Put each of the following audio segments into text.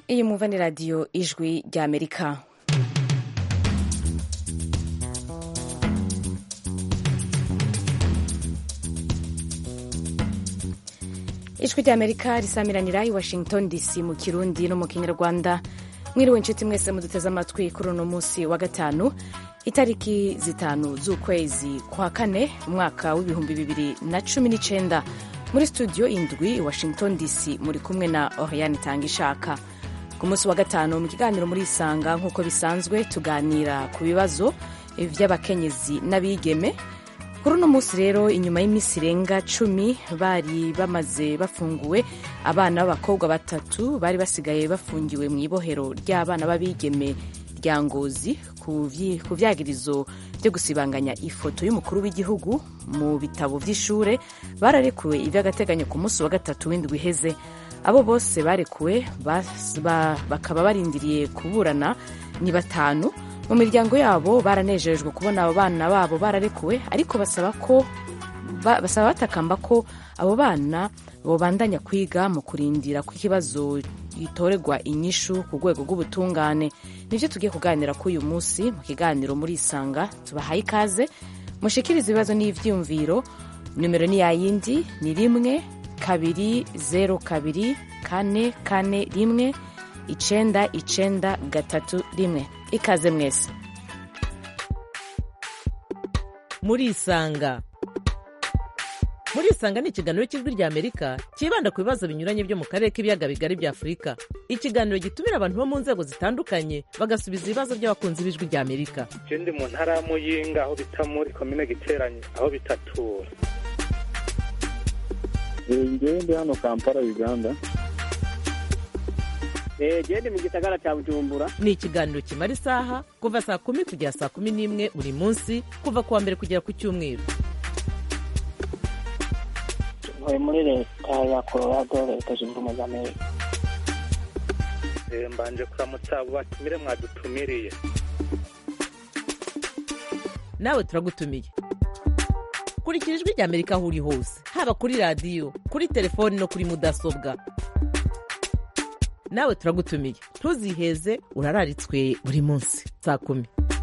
iyi mwumva ni radiyo ijwi ry'amerika ijwi ry'amerika risamiranira i washington dc mu kirundi no mu kinyarwanda mwiriwe inshuti mwese muduteze amatwi kuri uno munsi wa gatanu itariki zitanu z'ukwezi kwa kane umwaka w'ibihumbi bibiri na cumi n'icenda muri studio indwi i washington dc muri kumwe na oriane itanga ishaka ku munsi wa gatanu mu kiganiro muri isanga nk'uko bisanzwe tuganira ku bibazo by'abakenyezi n'abigeme kuri uno munsi rero inyuma y'iminsi irenga cumi bari bamaze bafunguwe abana b'abakobwa batatu bari basigaye bafungiwe mu ibohero ry'abana b'abigeme rya ngozi ku vyagirizo byo gusibanganya ifoto y'umukuru w'igihugu mu bitabo vy'ishure bararekuwe ivy'agateganyo ku munsi wa gatatu w'indwi iheze abo bose barekuwe bakaba barindiriye kuburana ni batanu mu miryango yabo baranejejwe kubona abo bana babo bararekuwe ariko basaba ko basaba batakamba ko abo bana bobandanya kwiga mu kurindira ko ikibazo gitorerwa inyishu ku rwego rw'ubutungane nibyo tugiye kuganira kuri uyu munsi mu kiganiro muri isanga tubahaye ikaze mushikiriza ibibazo n'ivyumviro nimero ni yayindi ni rimwe kabiri zeru kabiri kane kane rimwe icenda icenda gatatu rimwe ikaze mwese murisanga murisanga ni ikiganiro cy'ijwi rya amerika cyibanda ku bibazo binyuranye byo mu karere k'ibiyaga bigari bya afurika ikiganiro gitumira abantu bo mu nzego zitandukanye bagasubiza ibibazo by'abakunzi b'ijwi rya amerika je ndi mu ntara ya muyinga aho bita muri komine giteranye aho bitatura ngewe ndi hano kampala uganda gende mu gisagara cya bujumbura ni ikiganiro kimara isaha kuva saa kumi kugera saa kumi n'imwe buri munsi kuva ku wa mbere kugera ku cyumweru ntuye muri leta ya colorado leta zunze ubumwe za amerika mbanje kuramutsa abo batumire mwadutumiriye nawe turagutumiye kurikira ijwi rya amerika aho uri hose haba kuri radiyo kuri telefoni no kuri mudasobwa nawe turagutumiye ntuziheze urararitswe buri munsi saa kumi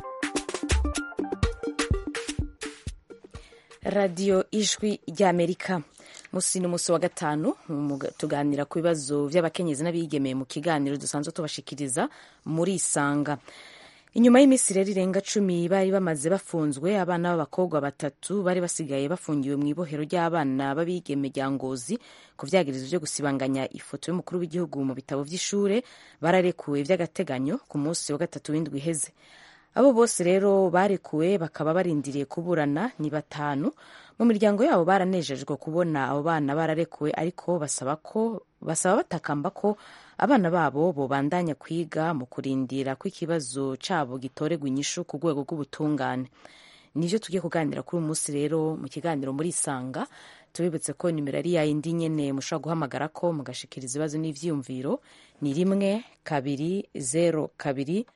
radiyo ijwi ry'amerika musi ni umunsi wa gatanu tuganira ku bibazo by'abakenyezi n'abigeme mu kiganiro dusanzwe tubashikiriza muri isanga inyuma y'iminsi rero irenga cumi bari bamaze bafunzwe abana b'abakobwa batatu bari basigaye bafungiwe mu ibohero ry'abana b'abigeme rya ngozi ku vyagirizo vyo gusibanganya ifoto y'umukuru w'igihugu mu bitabo vy'ishure bararekuwe vy'agateganyo ku munsi wa gatatu w'indwi iheze abo bose rero barekuwe bakaba barindiriye kuburana ni batanu mu miryango yabo baranejejwe kubona abo bana bararekuwe ariko basaba ko basaba batakamba ko abana babo bobandanya kwiga mu kurindira ko ikibazo cabo gitorerwa inyishu ku rwego rw'ubutungane nivyo tugiye kuganira kuri uyu munsi rero mu kiganiro muri isanga tubibutse ko nimero ari yayindi nyene mushobora guhamagara ko mugashikiriza ibibazo n'ivyiyumviro ni rimwe kabiri zero kabiri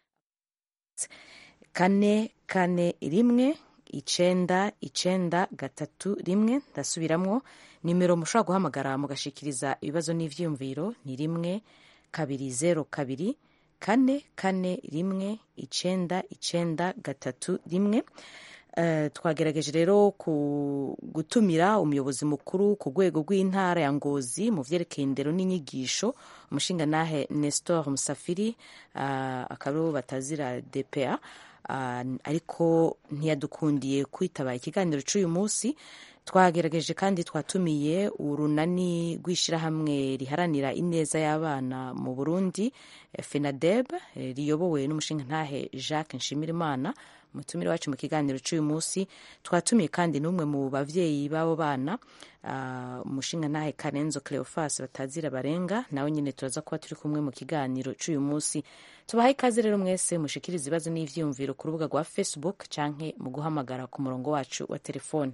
kane kane rimwe icenda icenda gatatu rimwe ndasubiramwo nimero mushobora guhamagara mugashikiriza ibibazo n'ivyiyumviro ni rimwe kabiri zero kabiri kane kane rimwe icenda icenda gatatu rimwe Uh, twagerageje rero ku gutumira umuyobozi mukuru ku rwego rw'intara ya ngozi mu vyerekeye indero n'inyigisho umushingantahe nestor musafiri uh, akaba batazira dpa uh, ariko ntiyadukundiye kwitaba ikiganiro c'uyu munsi twagerageje kandi twatumiye urunani rw'ishyirahamwe riharanira ineza y'abana mu burundi fenadeb riyobowe n'umushingantahe jacques nshimirimana umutumire wacu mu kiganiro cy'uyu munsi twatumiye kandi n'umwe mu bavyeyi b'abo bana umushingantahe karenzo cleofas batazira barenga nawe nyine turaza kuba turi kumwe mu kiganiro cy'uyu munsi tubahaye ikaze rero mwese mushikiriza ibibazo n'ivyiyumviro ku rubuga rwa facebook canke mu guhamagara ku murongo wacu wa telefone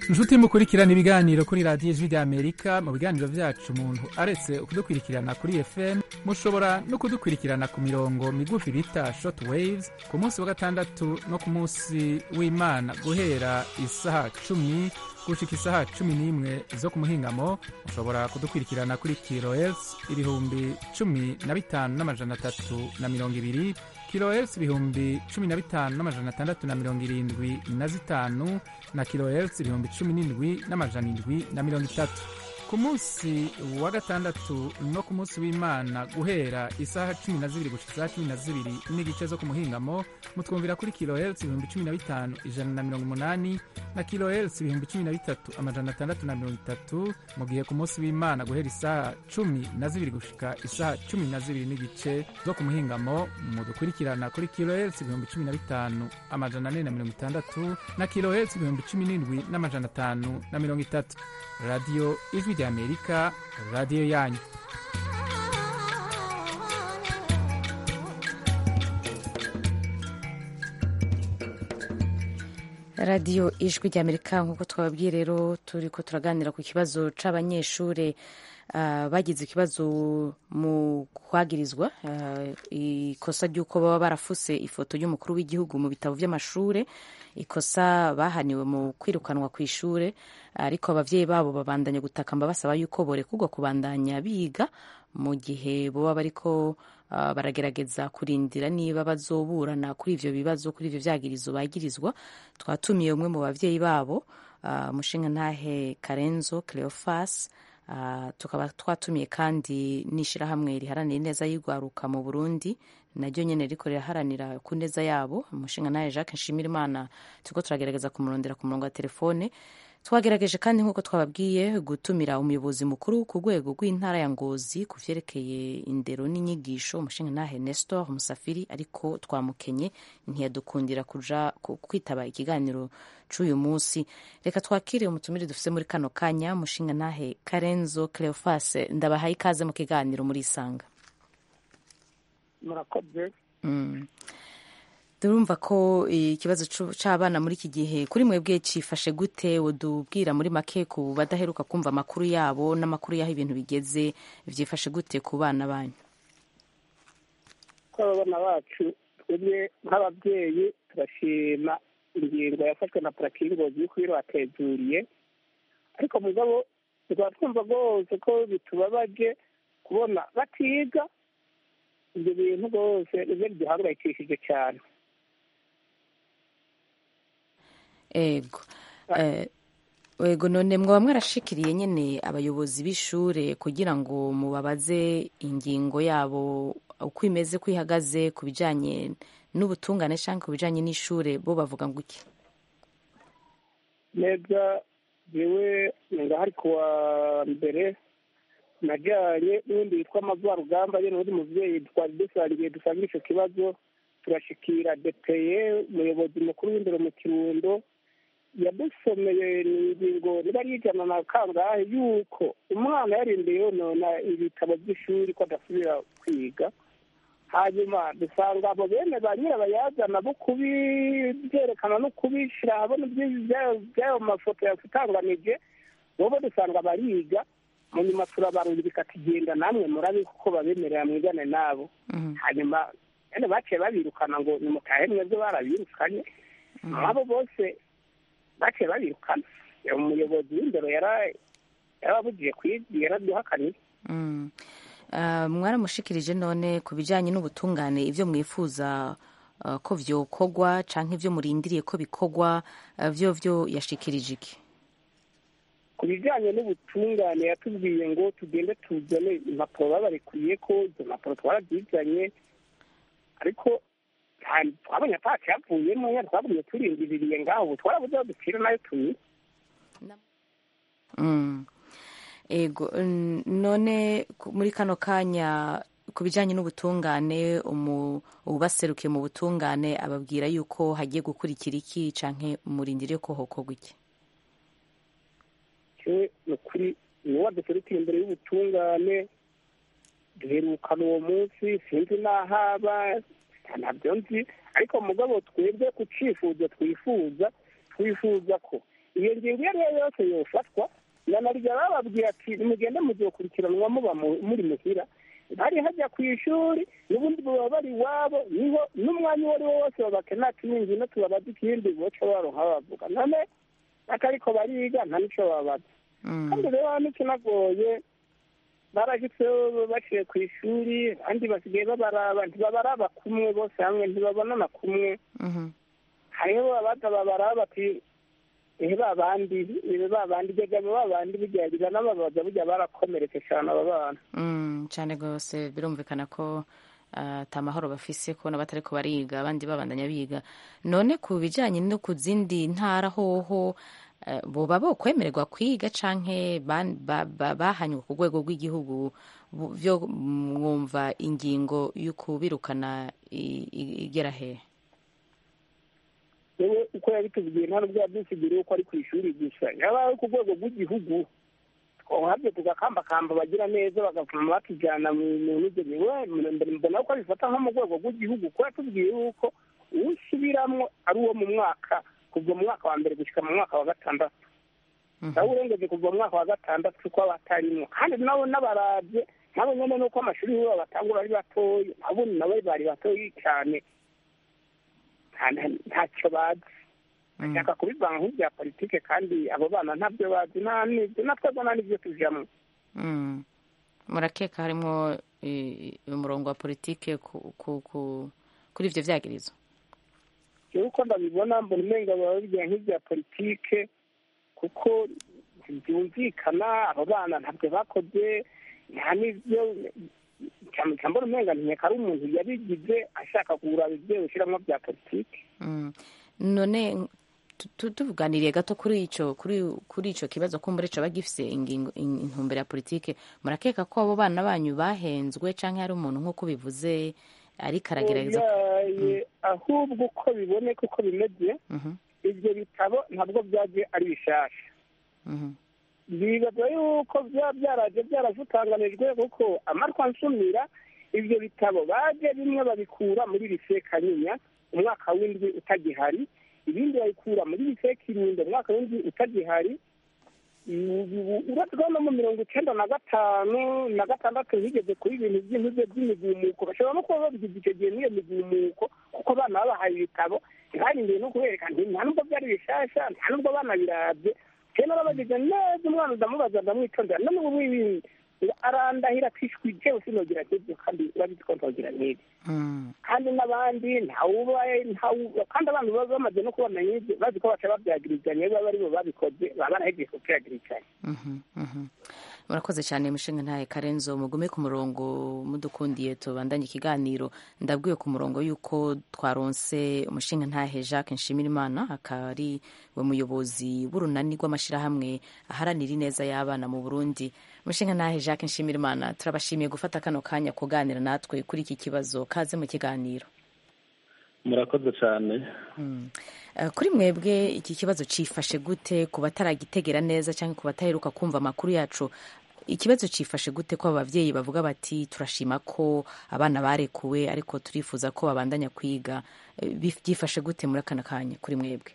inshuti mukurikirana ibiganiro kuri radiyo ijwi ry'amerika mu biganiro byacu umuntu aretse kudukurikirana kuri fm mushobora no kudukurikirana ku mirongo migufi bita short waves ku munsi wa gatandatu no ku munsi w'imana guhera isaha cumi gushika isaha cumi n'imwe zo ku muhingamo mushobora kudukurikirana kuri kilohertz ibihumbi cumi na bitanu n'amajana atatu na mirongo ibiri kilohertz ibihumbi cumi na bitanu n'amajana atandatu na mirongo irindwi na zitanu na kilohertz ibihumbi cumi n'indwi n'amajana indwi na mirongo itatu ku munsi wa gatandatu no ku munsi w'imana guhera isaha cumi na zibiri gushika isaha cumi na zibiri n'igice zo ku muhingamo mutwumvira kuri kilohertz ibihumbi cumi na bitanu ijana na mirongo umunani na kilohertz ibihumbi cumi na bitatu amajana atandatu na mirongo itatu mu gihe ku munsi w'imana guhera isaha cumi na zibiri gushika isaha cumi na zibiri n'igice zo ku muhingamo mudukurikirana kuri kilohertz ibihumbi cumi na bitanu amajana ane na mirongo itandatu na kilohertz ibihumbi cumi n'indwi n'amajana atanu na mirongo itatu radiyo ijwi ry'amerika radiyo yanyu radiyo ijwi ry'amerika nk'uko twababwiye rero turi ko turaganira ku kibazo c'abanyeshuri uh, bagize ikibazo mu kwagirizwa uh, ikosa ry'uko baba barafuse ifoto y'umukuru w'igihugu mu bitabo vy'amashure ikosa bahaniwe mu kwirukanwa ku ishure ariko abavyeyi babo babandanya gutakamba basaba yuko borekurwa kubandanya biga mu gihe boba bariko uh, baragerageza kurindira niba bazoburana kuri ivyo bibazo kuri ivyo vyagirizo bagirizwa twatumiye umwe mu bavyeyi babo uh, mushinga ntahe karenzo cleofas uh, tukaba twatumiye kandi n'ishirahamwe riharanira ineza y'igwaruka mu burundi naryo nyene riko riraharanira ku neza yabo umushinga nawe jacques nshimirimana turiko turagerageza kumurondera ku murongo wa telefone twagerageje kandi nk'uko twababwiye gutumira umuyobozi mukuru ku rwego rw'intara ya ngozi ku vyerekeye indero n'inyigisho umushinga nahe nestor musafiri ariko twamukenye ntiyadukundira kuja kwitaba ikiganiro c'uyu munsi reka twakire umutumire dufise muri kano kanya umushinga nahe karenzo cleofas ndabahaye ikaze mu kiganiro muri isanga murakoze turumva ko ikibazo c'abana muri iki gihe kuri mwebwe cifashe gute wodubwira muri make ku badaheruka kumva amakuru yabo n'amakuru y'aho ibintu bigeze vyifashe gute ku bana banyu ko abana bacu twebwe nk'ababyeyi turashima ingingo yafashwe na purakingozi y'uko batezuriye ariko mugabo tukaba twumva rwose ko bitubabaje kubona batiga ibyo bintu rwose nibyo biduhangayikishije cyane ego ego none mwaba mwarashikiriye nyine abayobozi b'ishure kugira ngo mubabaze ingingo yabo uko imeze ko ihagaze ku bijyanye n'ubutungane cyangwa ku bijyanye n'ishure bo bavuga ngo iki neza yewe ngahari ku wa mbere najyanye n'ubundi witwa amavarugamba ye n'undi mubyeyi twari dusangiye dusanga icyo kibazo turashikira depeye umuyobozi mukuru w'indero mu kirundo yadusomeye ni ingingo niba ari ijana na kangahe yuko umwana yarindiye yonona ibitabo by'ishuri ko adasubira kwiga hanyuma dusanga abo bene ba nyirabayazana bo kubibyerekana no kubishyira ahabona by'ayo mafoto yatanganije bobo dusanga bariga mu nyuma turabarungika tugenda namwe murabe kuko babemerera mwigane nabo hanyuma bene baciye babirukana ngo nimutahe mwebwe barabirukanye abo bose baciye babirukana umuyobozi w'indero yarababugiye kwiga yaraduhakaniye mwaramushikirije none ku bijyanye n'ubutungane ibyo mwifuza ko byokorwa cyangwa ibyo murindiriye ko bikorwa byo byo yashikirije iki ku bijyanye n'ubutungane yatubwiye ngo tugende tuzane impapuro babarekuye ko izo mpapuro twarabyizanye ariko twabonye atacu yavuyemo twabonye turindiriye ngaho ubu twarabuze aho dupfira nayo tunyura ego none muri kano kanya ku bijyanye n'ubutungane ubaserukiye mu butungane ababwira yuko hagiye gukurikira iki cyangwa murindire ko hokorwa iki ni ukuri niwo waduserukira imbere y'ubutungane duherukana uwo munsi sinzi n'ahaba ntabyo nzi ariko mugabo twebwe ku cyifuzo twifuza twifuza ko iyo ngingo iyo ari yo yose yofatwa nanarya bababwira ati nimugende muzokurikiranwa muba mu- muri muhira hari hajya ku ishuri n'ubundi baba bari iwabo niho n'umwanya uwo ari wo wose babakena ati ningino tubabaza ikindi boca baronka bavuga none atariko bariga nta nico babaza Mm. kandi rero n'ikinagoye barashitseho baciye ku ishuri kandi basigaye babaraba ntibabaraba kumwe bose hamwe ntibabonana kumwe Mhm. hariho abaza babaraba bati ehe babandi ehe babandi jyaga babandi bijyagira n'ababaza burya barakomeretse cyane aba bana Mm, cyane rwose birumvikana ko ah, ata mahoro bafise kubona batariko bariga abandi babandanya biga none ku bijanye no ku zindi ntara hoho eh, boba bokwemererwa kwiga canke ban- ba- ba- bahanywe ku rwego rw'igihugu bu- vyo mwumva ingingo y'ukubirukana i- i- igera hehe yewe uko yabitubwiye nta nubwo yabyusigiriye uko ari ku ishuri gusa yaba ari ku rwego rw'igihugu twabyo tugakambakamba bagira neza bagapfuma batujyana mu n'ibyo yewe mbona ko abifata nko mu rwego rw'igihugu kuko yatubwiye yuko uwusubiramwo ari uwo mu mwaka kuva mu mwaka wa mbere gushyika mu mwaka wa gatandatu nawe urengeje kuva mu mwaka wa gatandatu ko batarimwo kandi nabo n'abarabye nabo nyine nuko amashuri yabo batangura ari batoya nabo nabo bari batoya cyane nta- nta- ntacyo bazi bashaka kubivanga nk'ibya politike kandi abo bana ntabyo bazi nta n'ibyo natwe nta n'ibyo tujyamo Mm. murakeka harimwo i- umurongo wa politike ku- ku- ku- kuri ivyo vyagirizo jewe uko ndabibona mbona umenga baba babigira nk'ibya politike kuko byumvikana abo bana ntabyo bakoze nta n'ibyo cyane mbona umenga nkeka ari umuntu yabigize ashaka kugura ibyo ushyiramo bya politike Mm. none tu- tu- tuvuganiriye gato kuri ico kuri kuri ico kibazo kumbure coba gifise ingingo in- intumbero ya politike murakeka ko abo bana banyu bahenzwe canke hari umuntu nk'uko bivuze ariko aragerageza Oyaye, ahubwo uko biboneka uko bimeze Mhm, ibyo bitabo ntabwo byaje ari bishasha mhm, bibaza yuko byaba byaraje byaravutanganijwe kuko amarwa nsumira ibyo bitabo baje bimwe babikura muri lise kanyinya umwaka w'indwi utagihari ibindi babikura muri lise kirundo umwaka w'indwi utagihari uretse no mu mirongo icyenda na gatanu na gatandatu higeze kuri ibintu by'intuze by'imigumuko bashobora no kuba babigize icyo gihe n'iyo migumuko kuko abana babahaye ibitabo ntibarindiye no kubereka nta nubwo byari bishasha nta nubwo banabirabye kera narabagize neza umwana ndamubaza ndamwitondera none ubu wibi arandahira kwishwi jewe sinogira nk'ibyo kandi urabizi ko ntogira nk'ibyo mm, kandi n'abandi ntawubaye ntawu kandi abantu baba bamaze no kubamenya ibyo bazi ko baca babyagirizanya baba ari bo babikoze baba barahejeje kubyagirizanya mhm, mhm. murakoze cyane mushinga ntaye karenzo mugume ku murongo mudukundiye tubandanye ikiganiro ndabwiwe ku murongo yuko twaronse umushinga ntahe jacques nshimirimana akaba ari we muyobozi w'urunani rw'amashyirahamwe aharanira ineza y'abana mu burundi umushinga ntahe jacques nshimirimana turabashimiye gufata kano kanya kuganira natwe kuri iki kibazo kaze mu kiganiro murakoze cyane Eh, kuri mwebwe iki kibazo cifashe gute ku bataragitegera neza cyangwa ku bataheruka kumva amakuru yacu ikibazo cifashe gute ko abavyeyi bavuga bati turashima ko abana barekuwe ariko turifuza ko babandanya kwiga Eh, bif- byifashe gute muri akana kanya kuri mwebwe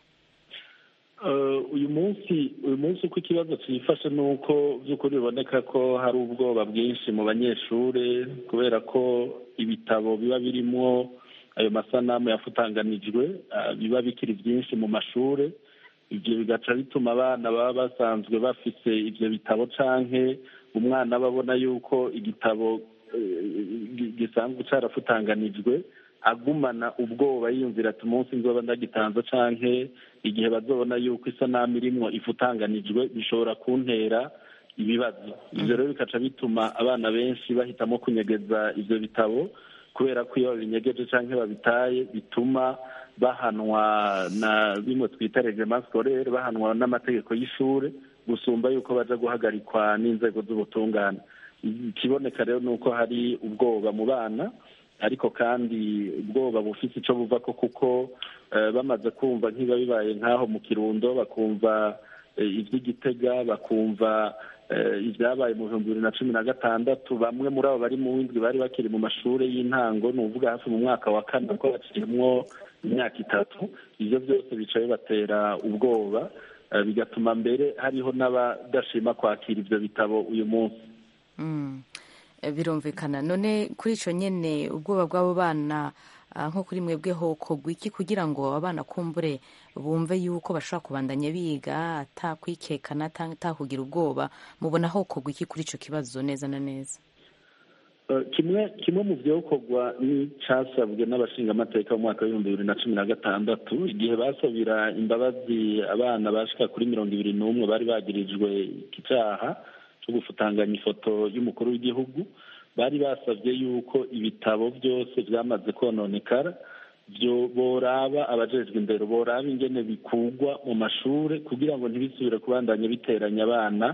Eh, uyu munsi uyu munsi uko ikibazo cyifashe ni uko by'ukuri biboneka ko hari ubwoba bwinshi mu banyeshuri kubera ko ibitabo biba birimo ayo masanamu yafutanganijwe ah, biba bikiri byinshi mu mashuri ibyo bigaca bituma abana baba basanzwe bafise ibyo bitabo canke umwana aba abona yuko igitabo eh, gi- gisanzwe carafutanganijwe agumana ubwoba yiyumvira ati umunsi nzoba ndagitanze canke igihe bazobona yuko isanamu irimwo ifutanganijwe bishobora kuntera ibibazo ivyo rero bikaca bituma abana benshi bahitamo kunyegeza ivyo bitabo kubera ko iyo babinyegeje canke babitaye bituma bahanwa na bimwe twita reglement scolaire bahanwa n'amategeko y'ishure gusumba yuko baja guhagarikwa n'inzego z'ubutungane ikiboneka rero ni uko hari ubwoba mu bana ariko kandi ubwoba bufise ico buvako kuko eh, bamaze kumva nk'iba bibaye nk'aho mu kirundo bakumva eh, ivy'igitega bakumva eh, ibyabaye mu bihumbi bibiri na cumi na gatandatu bamwe muri abo bari mu windwi bari bakiri mu mashuri y'intango ni uvuga hafi mu mwaka wa kane ko baciyemwo imyaka itatu ivyo byose bica bibatera ubwoba bigatuma mbere hariho n'abadashima kwakira ibyo bitabo uyu munsi birumvikana none kuri icyo nyine ubwoba bw'abo bana nko kuri mwebwe hokogwa iki kugira ngo abana kumbure bumve yuko bashobora kubandanya biga atakwikekana atakugira ubwoba mubona hokogwa iki kuri icyo kibazo neza na neza kimwe kimwe mu byokorwa n'icyasabwe n'abashingamateka mu mwaka w'ibihumbi bibiri na cumi na gatandatu igihe basabira imbabazi abana bashika kuri mirongo ibiri n'umwe bari bagirijwe iki cyaha cyo gufutanganya ifoto y'umukuru w'igihugu bari basabye yuko ibitabo byose byamaze kononekara byo boraba abajejwe imbere boraba ingene bikugwa mu mashuri kugira ngo ntibisubire kubandanya biteranya abana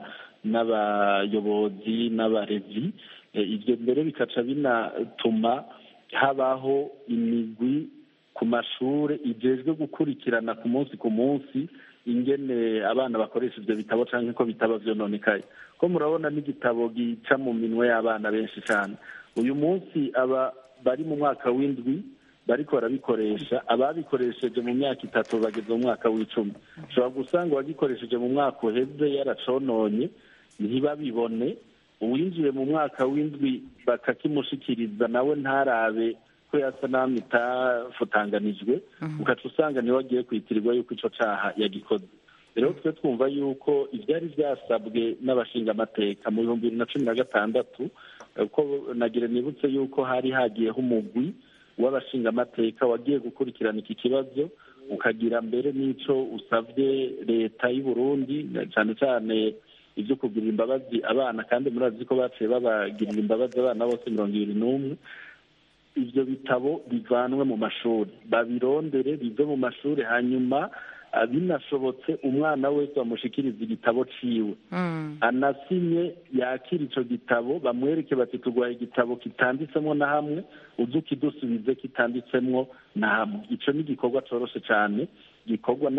n'abayobozi n'abarezi ibyo mbere bikaca binatuma habaho imigwi ku mashuri igejwe gukurikirana ku munsi ku munsi ingene abana bakoresha ibyo bitabo cyangwa ko bitaba byononekaye ko murabona n'igitabo gica mu minwe y'abana benshi cyane uyu munsi aba bari mu mwaka w'indwi bariko barabikoresha ababikoresheje mu myaka itatu bageze mu mwaka w'icumi ushobora gusanga uwagikoresheje mu mwaka uheze yaracononye ntibabibone uwinjiye mu mwaka w'indwi bakakimushikiriza nawe ntarabe ko yasa naho itafutanganijwe ugaca usanga niwe agiye kwitirirwa yuko icyo cyaha yagikoze rero twe twumva yuko ibyari byasabwe n'abashingamateka mu bihumbi bibiri na cumi na gatandatu ko nagire nibutse yuko hari hagiyeho umugwi w'abashingamateka wagiye gukurikirana iki kibazo ukagira mbere n'icyo usabye leta y'u Burundi cyane cyane ibyo kugirira imbabazi abana kandi murazi ko baciye babagirira imbabazi abana bose mirongo ibiri n'umwe ibyo bitabo bivanwe mu mashuri babirondere bive mu mashuri hanyuma binashobotse umwana wese bamushikiriza igitabo ciwe anasinye yakira icyo gitabo bamwereke bati turwaye igitabo kitanditsemo na hamwe uze ukidusubize kitanditsemo na hamwe icyo ni igikorwa cyoroshe cyane gikorwa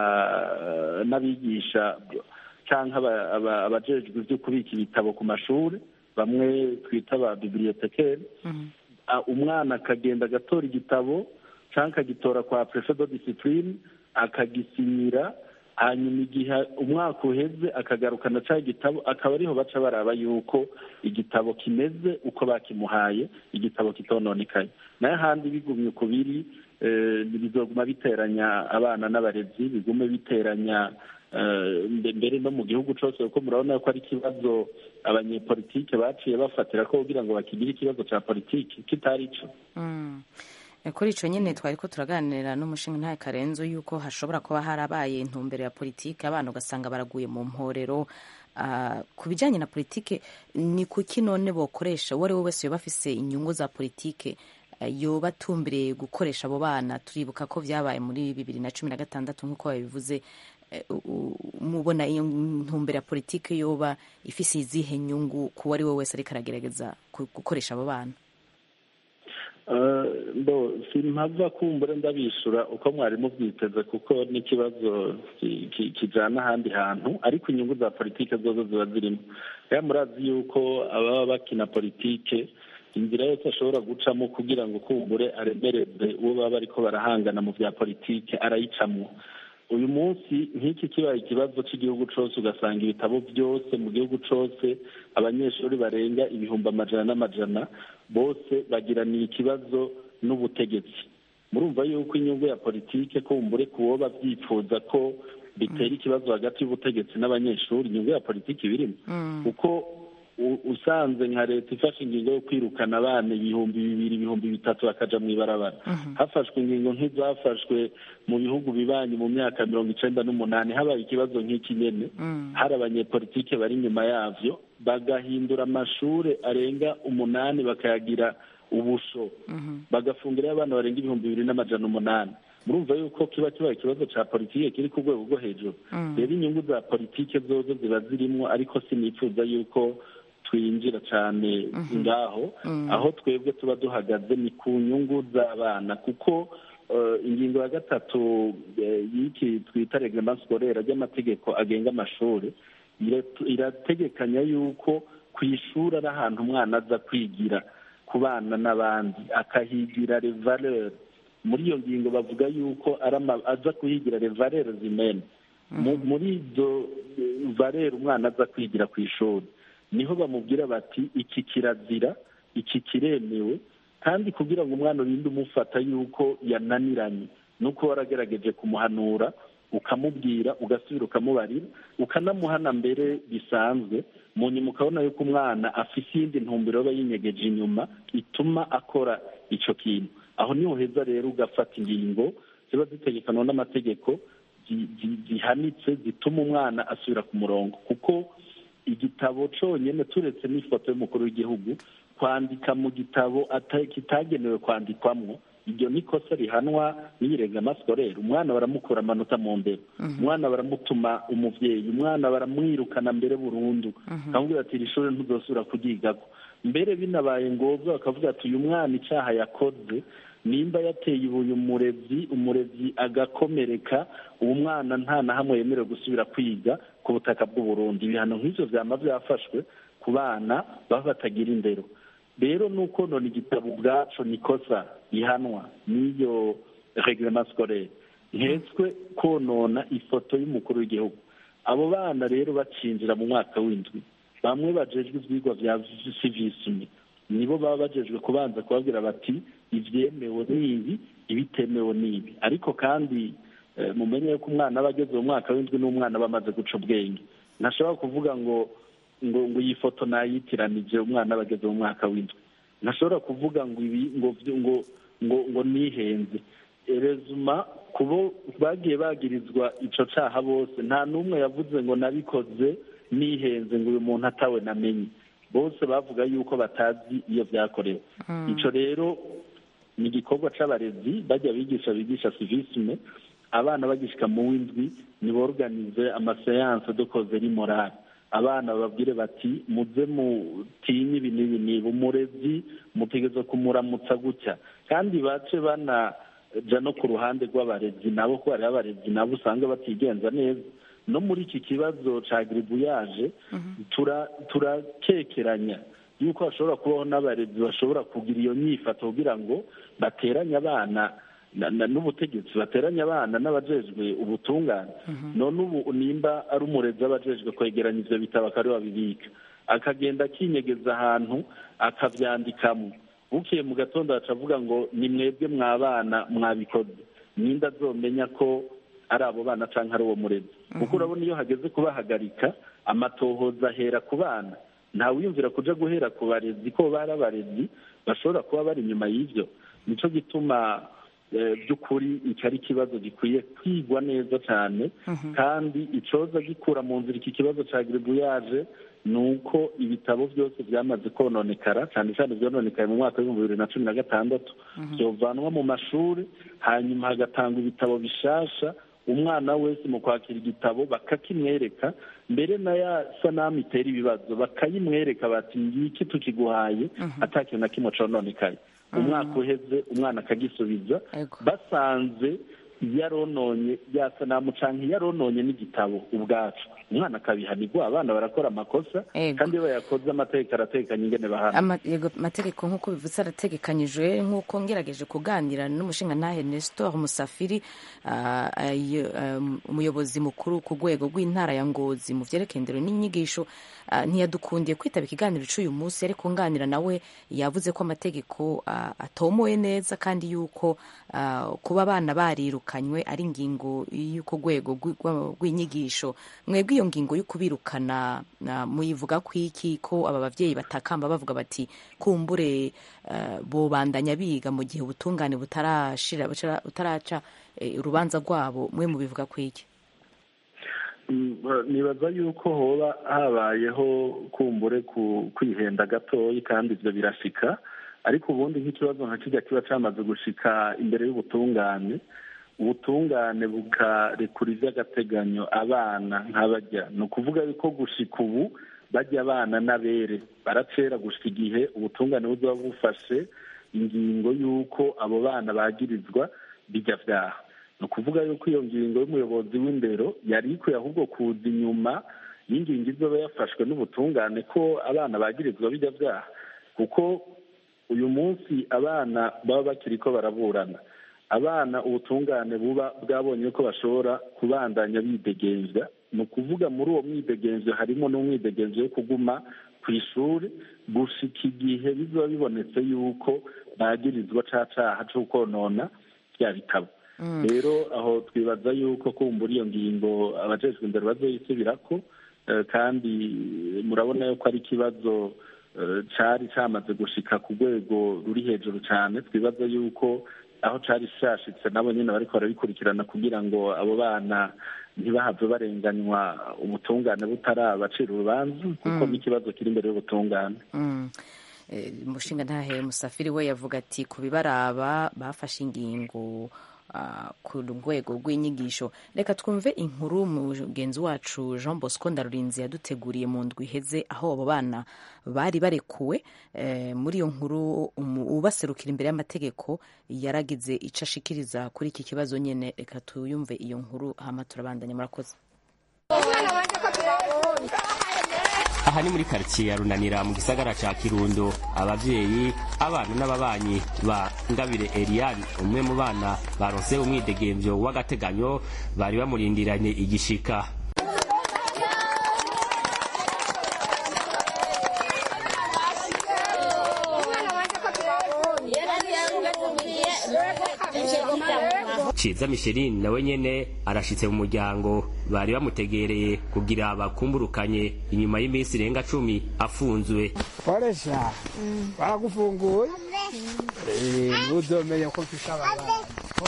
n'abigisha cyangwa abajejwe ibyo kubika ibitabo ku mashuri bamwe twita ba bibiliyotekeri umwana akagenda agatora igitabo cyangwa akagitora kwa perefe do disipurine akagisinyira hanyuma igihe umwaka uheze akagarukana cya gitabo akaba ariho baca baraba yuko igitabo kimeze uko bakimuhaye igitabo kitononekaye nayo ahandi bigumye uko biri bizoguma biteranya abana n'abarezi bigume biteranya mbere no mu gihugu cyose kuko murabona ko ari ikibazo abanyepolitike baciye bafatira ko kugira ngo bakigire ikibazo cya politiki kitari cyo kuri icyo nyine twari ko turaganira n'umushinga ntayo karenzo yuko hashobora kuba harabaye intumbero ya politiki abana ugasanga baraguye mu mporero ku bijyanye na politiki ni kuki none bokoresha uwo ari we wese yoba afise inyungu za politiki yoba atumbiriye gukoresha abo bana turibuka ko byabaye muri bibiri na cumi na gatandatu nk'uko babivuze mubona iyo ntumbero ya politiki yoba ifise izihe nyungu ku uwo ari we wese ariko aragerageza gukoresha abo bana simpava kumbure ndabishyura uko mwari mubyiteze kuko n'ikibazo kijyana ahandi hantu ariko inyungu za politiki zozo ziba zirimo rero murazi yuko ababa bakina politiki inzira yose ashobora gucamo kugira ngo kumbure aremereze uwo baba bariko barahangana mu bya politiki arayicamo uyu munsi nk'iki kibaye ikibazo cy'igihugu cyose ugasanga ibitabo byose mu gihugu cyose abanyeshuri barenga ibihumbi amajana n'amajana bose bagiraniye ikibazo n'ubutegetsi murumva yuko inyungu ya politike kumbure ku wo babyifuza ko bitera ikibazo hagati y'ubutegetsi n'abanyeshuri inyungu ya politiki birimo kuko usanze nka leta ifashe ingingo yo kwirukana abana ibihumbi bibiri ibihumbi bitatu bakaja mu ibarabara hafashwe ingingo nk'izafashwe mu bihugu bibanyi mu myaka mirongo icenda n'umunani habaye ikibazo nk'iki nyene hari abanyepolitike bari inyuma yavyo bagahindura amashure arenga umunani bakayagira ubusho bagafungirayo abana barenga ibihumbi bibiri n'amajana umunani murumva yuko kiba kibaye ikibazo ca politike kiri ku rwego rwo hejuru rero inyungu za politike zozo ziba zirimwo ariko sinifuza yuko twinjira cyane ngaho aho twebwe tuba duhagaze ni ku nyungu z'abana kuko ingingo ya gatatu y'iki twita reglement scolaire ry'amategeko agenga amashuri irategekanya yuko ku ishuri ari ahantu umwana aza kwigira ku bana n'abandi akahigira revaleur muri iyo ngingo bavuga yuko aza kuhigira revaleur zimene muri ibyo barera umwana aza kwigira ku ishuri niho bamubwira bati iki kirazira iki kiremewe kandi kugira ngo umwana urinde umufata yuko yananiranye nuko waragerageje kumuhanura ukamubwira ugasubira ukamubarira ukanamuhana mbere bisanzwe mu nyuma ukabona yuko umwana afite iyindi ntumbero aba yinyegeje inyuma ituma akora icyo kintu aho niho heza rero ugafata ingingo ziba zitegekanwa n'amategeko zihanitse zituma umwana asubira ku murongo kuko igitabo cyonyine turetse n'ifoto y'umukuru w'igihugu kwandika mu gitabo kitagenewe kwandikwamo iryo ni ikosa rihanwa n'iyirenga masikorere umwana baramukura amanota mu ndero umwana baramutuma umubyeyi umwana baramwirukana mbere burundu akamubwira ati iri shuri ntuzosubira kuryigako mbere binabaye ngombwa bakavuga ati uyu mwana icyaha yakoze nimba yateye ibuye umurezi umurezi agakomereka uwo mwana nta na hamwe yemerewe gusubira kwiga ku butaka bw'uburundi ibihano nk'ibyo byaba byafashwe ku bana baba batagira indero rero ni uko none igitabo ubwacu ni ikosa rihanwa n'iyo reglement scolaire nketswe konona ifoto y'umukuru w'igihugu abo bana rero bacinjira mu mwaka w'indwi bamwe bajejwe ibyigwa bya civisme nibo baba bajejwe kubanza kubabwira bati ibyemewe n'ibi ibitemewe n'ibi ariko kandi mumenye ko umwana aba ageze mu mwaka w'indwi n'umwana aba amaze guca ubwenge ntashobora kuvuga ngo ngo ngo iyi foto nayitiranije umwana aba ageze mu mwaka w'indwi ntashobora kuvuga ngo ibi ngo ngo ngo ngo nihenze erezuma kubo bagiye bagirizwa icyo cyaha bose nta n'umwe yavuze ngo nabikoze nihenze ngo uyu muntu atawe namenye bose bavuga yuko batazi iyo byakorewe icyo rero ni igikorwa cy'abarezi bajya bigisha bigisha civisme abana bagishyika mu w'indwi niborganize amaseyanse dukoze morale abana bababwire bati muze mutinye ibi n'ibi niba umurezi mutegereza kumuramutsa gutya kandi bace banaja no ku ruhande rw'abarezi nabo ko hariho abarezi nabo usanga batigenza neza no muri iki kibazo cya giribuyaje turakekeranya yuko hashobora kubaho n'abarezi bashobora kugira iyo nyifato kugira ngo bateranye abana n'ubutegetsi bateranye abana n'abajejwe ubutungane none ubu nimba ari umurezi abajejwe kwegeranya ibyo bitabo akaba babibika akagenda akinyegeza ahantu akabyandikamo bukiye mu gatondo avuga ngo ni mwebwe mwabana mwabikoze ninde azomenya ko ari abo bana cyangwa ari uwo murezi kuko urabona iyo hageze kubahagarika amatohoza ahera ku bana ntawiyumvira kuja guhera ku barezi ko bari abarezi bashobora kuba bari inyuma y'ibyo nicyo gituma by'ukuri iki ari ikibazo gikwiye kwigwa neza cyane kandi icyoza gikura mu nzira iki kibazo cya giribuyaje ni uko ibitabo byose byamaze kononekara cyane cyane byononekaye mu mwaka w'ibihumbi bibiri na cumi na gatandatu byovanwa mu mashuri hanyuma hagatangwa ibitabo bishasha umwana wese mu kwakira igitabo bakakimwereka mbere na ya sanamu itera ibibazo bakayimwereka bati ngiki tukiguhaye atakintu na kimwe cononekaye umwaka uheze umwana akagisubiza basanze yarononye ya sanamu cyangwa yarononye n'igitabo ubwacu umwana akabihanirwa abana barakora amakosa kandi iyo bayakoze amategeko aratekanye ingene bahana amategeko nk'uko bivutse arategekanyijwe nk'uko ngerageje kuganira n'umushinga ntahe Nestor Musafiri umuyobozi mukuru ku rwego rw'intara ya Ngozi mu byerekeye indero n'inyigisho ntiyadukundiye kwitaba ikiganiro cy'uyu munsi ariko nganira nawe yavuze ko amategeko atomoye neza kandi yuko kuba abana barirukanywe ari ingingo y'uko rwego rw'inyigisho mwebwe iyo ngingo yo kubirukana muyivuga ku iki ko aba babyeyi batakamba bavuga bati kumbure bobandanya biga mu gihe ubutungane butarashira butaraca urubanza rwabo mwe mubivuga ku iki nibaza yuko hoba habayeho kumbure ku kwihenda gatoya kandi ibyo birashika ariko ubundi nk'ikibazo nka kijya kiba cyamaze gushika imbere y'ubutungane ubutungane bukarekura iby'agateganyo abana nk'abajya ni ukuvuga yuko gushika ubu bajya abana n'abere baracera gushika igihe ubutungane buzaba bufashe ingingo y'uko abo bana bagirizwa bijya byaha ni ukuvuga yuko iyo ngingo y'umuyobozi w'indero yari ikwiye ahubwo kuza inyuma y'ingingo izoba yafashwe n'ubutungane ko abana bagirizwa bijya byaha kuko uyu munsi abana baba bakiri ko baraburana abana ubutungane buba bwabonye ko bashobora kubandanya bidegembya ni ukuvuga muri uwo mwidegenzo harimo n'umwidegenzo wo kuguma ku ishuri gushika igihe bizoba bibonetse yuko bagirizwa ca caha co konona bya bitabo rero aho twibaza yuko kumbura iyo ngingo abajejwe imbere bazoyisubirako eh, kandi murabona yuko ari ikibazo eh, cari camaze gushika ku rwego ruri hejuru cane twibaza yuko aho cari cashitse nabo nyene bariko barabikurikirana kugira ngo abo bana ntibahave barenganywa ubutungane butarabacira urubanza kuko n'ikibazo kiri imbere y'ubutungane Mm. Eh, umushinga ntahe musafiri we yavuga ati ku bibaraba bafashe ingingo ah, ku rwego rw'inyigisho reka twumve inkuru mugenzi wacu jean bosco ndarurinzi yaduteguriye mu ndwi iheze aho abo bana bari barekuwe eh, muri iyo nkuru umu- ubaserukira imbere y'amategeko yaragize ico ashikiriza kuri iki kibazo nyene reka tuyumve iyo nkuru hama turabandanya murakoze aha ni muri karitsiye ya runanira mu gisagara ca kirundo abavyeyi abana n'ababanyi ba ngabire eliane umwe mu bana baronse umwidegemvyo w'agateganyo bari bamurindiranye igishika ciza misheline nawe nyene arashitse mu muryango bari bamutegereye kugira bakumburukanye inyuma y'iminsi irenga cumi afunzwe koresha baragufunguye Eh, ntuzomenya ko mfise ababana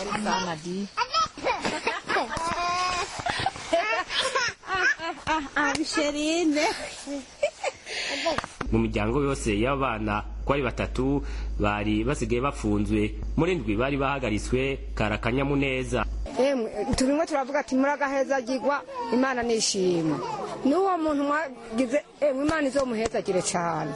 mu miryango yose y'abana ko ari batatu bari basigaye bafunzwe muri ndwi bari bahagaritswe kari akanyamuneza emwe turimo turavuga ati muragahezagirwa imana nishima n'uwo muntu mwagize emwe imana izomuhezagire cyane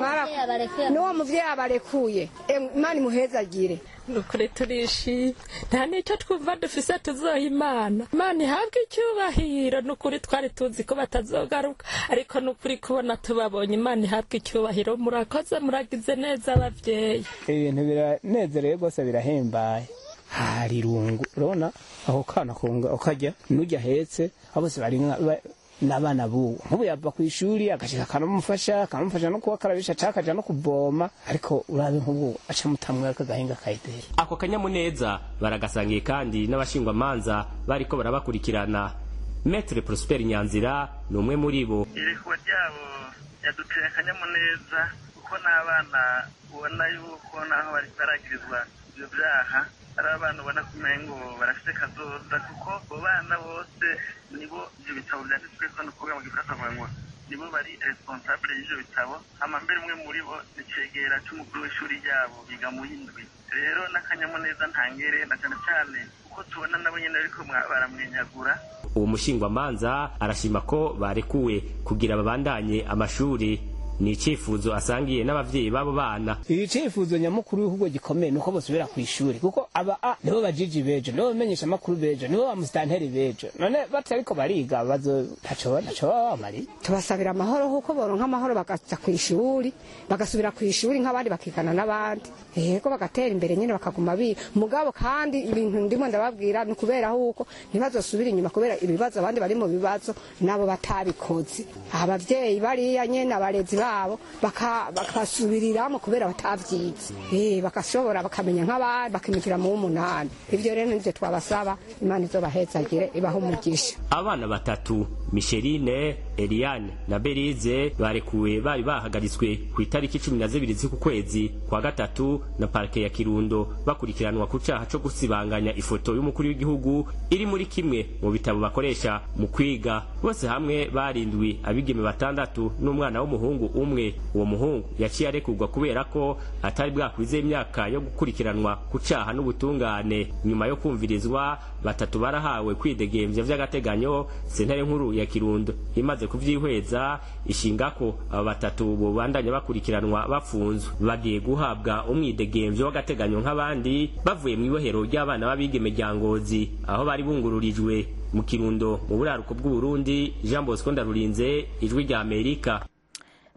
Mwara- n'uwo muvyeyi abarekuye emwe imana imuhezagire nukuri turishimye nta n'icyo twumva dufise tuzoha imana imana ihabwe icyubahiro nukuri twari tuzi ko batazogaruka ariko nukuri kubona tubabonye imana ihabwe icyubahiro murakoze muragize neza abavyeyi ibintu biranezereye rwose birahimbaye hari irungu urabona aho kana kunga ukajya n'ujya ahetse abo bose bari nka- ba- n'abana buwo nk'ubu yava ku ishuri agashika akanamufasha akanamufasha no kubakarabisha cyangwa akaja no kuvoma ariko urabe nk'ubu aca mutamwe akagahinga kayideri ako kanyamuneza baragasangiye kandi n'abashingwamanza bariko barabakurikirana metre prosper nyanzira ni umwe muri bo irekuwa ryabo yaduteye akanyamuneza kuko n'abana ubona yuko naho bari baragirizwa ibyo byaha ari abana ubona ko umengo barafite kazoza kuko abo bana bose nibo ibyo bitabo byanditsweko ni ukuvuga mu gifaransa bavuga ngo nibo bari responsable y'ivyo bitabo hama mbere umwe muri bo ni cegera c'umukuru w'ishuri ryabo biga mu y'indwi rero n'akanyamuneza ntangere na cane cane kuko tubona nabo nyene bariko mwa- baramwenyagura uwo mushingwamanza arashima ko barekuwe kugira babandanye amashuri ni icifuzo asangiye n'abavyeyi b'abo bana icifuzo nyamukuru w'igihugu gikomeye nuko bosubira ku ishuri kuko aba a nibo bajiji bejo nibo bamenyesha amakuru bejo nibo bamusitanteri bejo none batariko bariga bazo ntaco ntaco baba bamariye tubasabira amahoro kuko boronka amahoro bakaja ku ishuri bagasubira ku ishuri nk'abandi bakigana n'abandi yego bagatera imbere nyine bakaguma biga mugabo kandi ibintu ndimo ndababwira ni ukubera huko ntibazosubira inyuma kubera ibibazo abandi bari mu bibazo nabo batabikoze abavyeyi bariya nyene abarezi babo baka- bakasubiriramo kubera batavyize Eh, bagashobora bakamenya nk'abandi bakimikira mu w'umunani ivyo rero nivyo twabasaba imana izobahezagire ibaha umugisha abana batatu misheline eliane na berize barekuwe bari bahagaritswe ku itariki cumi na zibiri z'uku kwezi kwa gatatu na parike ya kirundo bakurikiranwa ku caha co gusibanganya ifoto y'umukuru w'igihugu iri muri kimwe mu bitabo bakoresha mu kwiga bose hamwe barindwi abigeme batandatu n'umwana w'umuhungu umwe uwo muhungu yaciye arekurwa kubera ko atari bwakwize imyaka yo gukurikiranwa ku caha n'ubutungane nyuma yo kumvirizwa batatu barahawe kwidegemvya vy'agateganyo sentare nkuru ya kirundo imaze kuvyihweza ishinga ko abo batatu bobandanya bakurikiranwa bafunzwe bagiye guhabwa umwidegemvyo w'agateganyo nk'abandi bavuye mu ibohero ry'abana b'abigeme rya ngozi aho bari bungururijwe mu kirundo mu buraruko bw'uburundi jean bosco ndarurinze ijwi rya amerika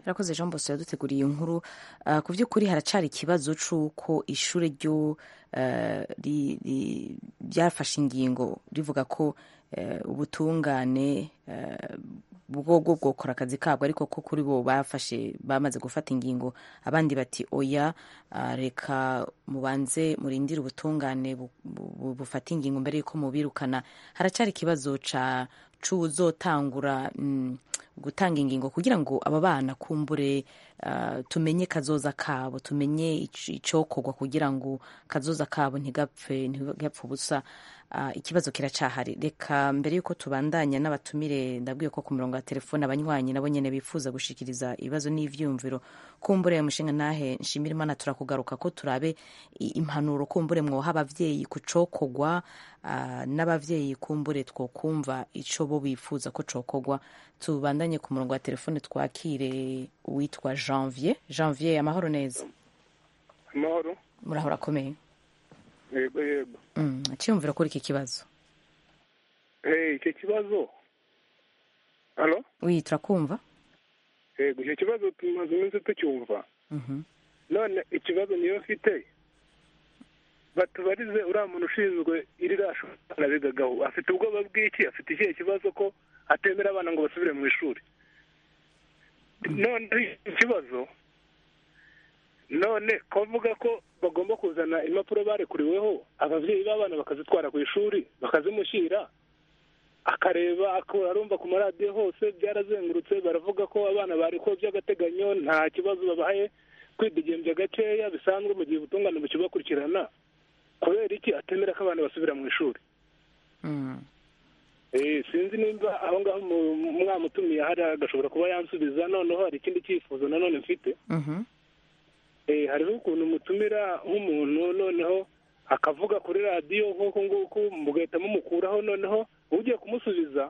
Irakoze Jean Bosco yaduteguriye iyo nkuru uh, ku by'ukuri haracari ikibazo c'uko ishure ryo uh, ri- ri- ryafashe ingingo rivuga ko uh, ubutungane uh, bwo bwo bwokora akazi kabwo ariko ko kuri bo bafashe bamaze gufata ingingo abandi bati oya uh, reka mubanze murindire ubutungane bu- bu- bufata ingingo mbere yuko mubirukana haracari ikibazo ca c'uzotangura mm, gutanga ingingo kugira ngo aba bana kumbure uh, tumenye kazoza kabo tumenye ic- icokorwa kugira ngo kazoza kabo ntigapfe ntigapfe ubusa uh, ikibazo kiracahari reka mbere yuko tubandanya n'abatumire ndabwiye ko ku mirongo ya telefone abanywanyi nabo nyene bifuza gushikiriza ibibazo n'ivyumviro kumbure mushinga nahe nshimira imana turakugaruka ko turabe i- impanuro kumbure mwoha abavyeyi ku cokorwa uh, n'abavyeyi kumbure twokumva ico bo bifuza ko cokorwa tubandanye ku murongo wa telefone twakire uwitwa janvier janvier amahoro neza amahoro murahora akomeye yego yego mm. cyiyumvira kuri iki kibazo Eh, icyo kibazo halo wi turakumva yego icyo kibazo tumaze iminsi tucyumva Mhm. none ikibazo niyo mfite batubarize uriya muntu ushinzwe irira shuri bigagaho afite ubwoba bw'iki afite ikihe kibazo ko atemera abana ngo basubire mu ishuri none ikibazo none kuvuga ko bagomba kuzana impapuro barekuriweho ababyeyi b'abana bakazitwara ku ishuri bakazimushyira akareba akaba arumva ku maradiyo hose byarazengurutse baravuga ko abana barekuwe by'agateganyo nta kibazo babahaye kwidegembya gakeya bisanzwe mu gihe ubutungane bukibakurikirana kubera iki atemera ko abana basubira mu ishuri Eh, sinzi nimba aho ngaho mu- mwamutumiye hari agashobora kuba yansubiza noneho hari ikindi cyifuzo nanone mfite Mhm. Eh, hariho ukuntu mutumira nk'umuntu noneho akavuga kuri radiyo nk'uku nguku mugahita mumukuraho noneho ugiye kumusubiza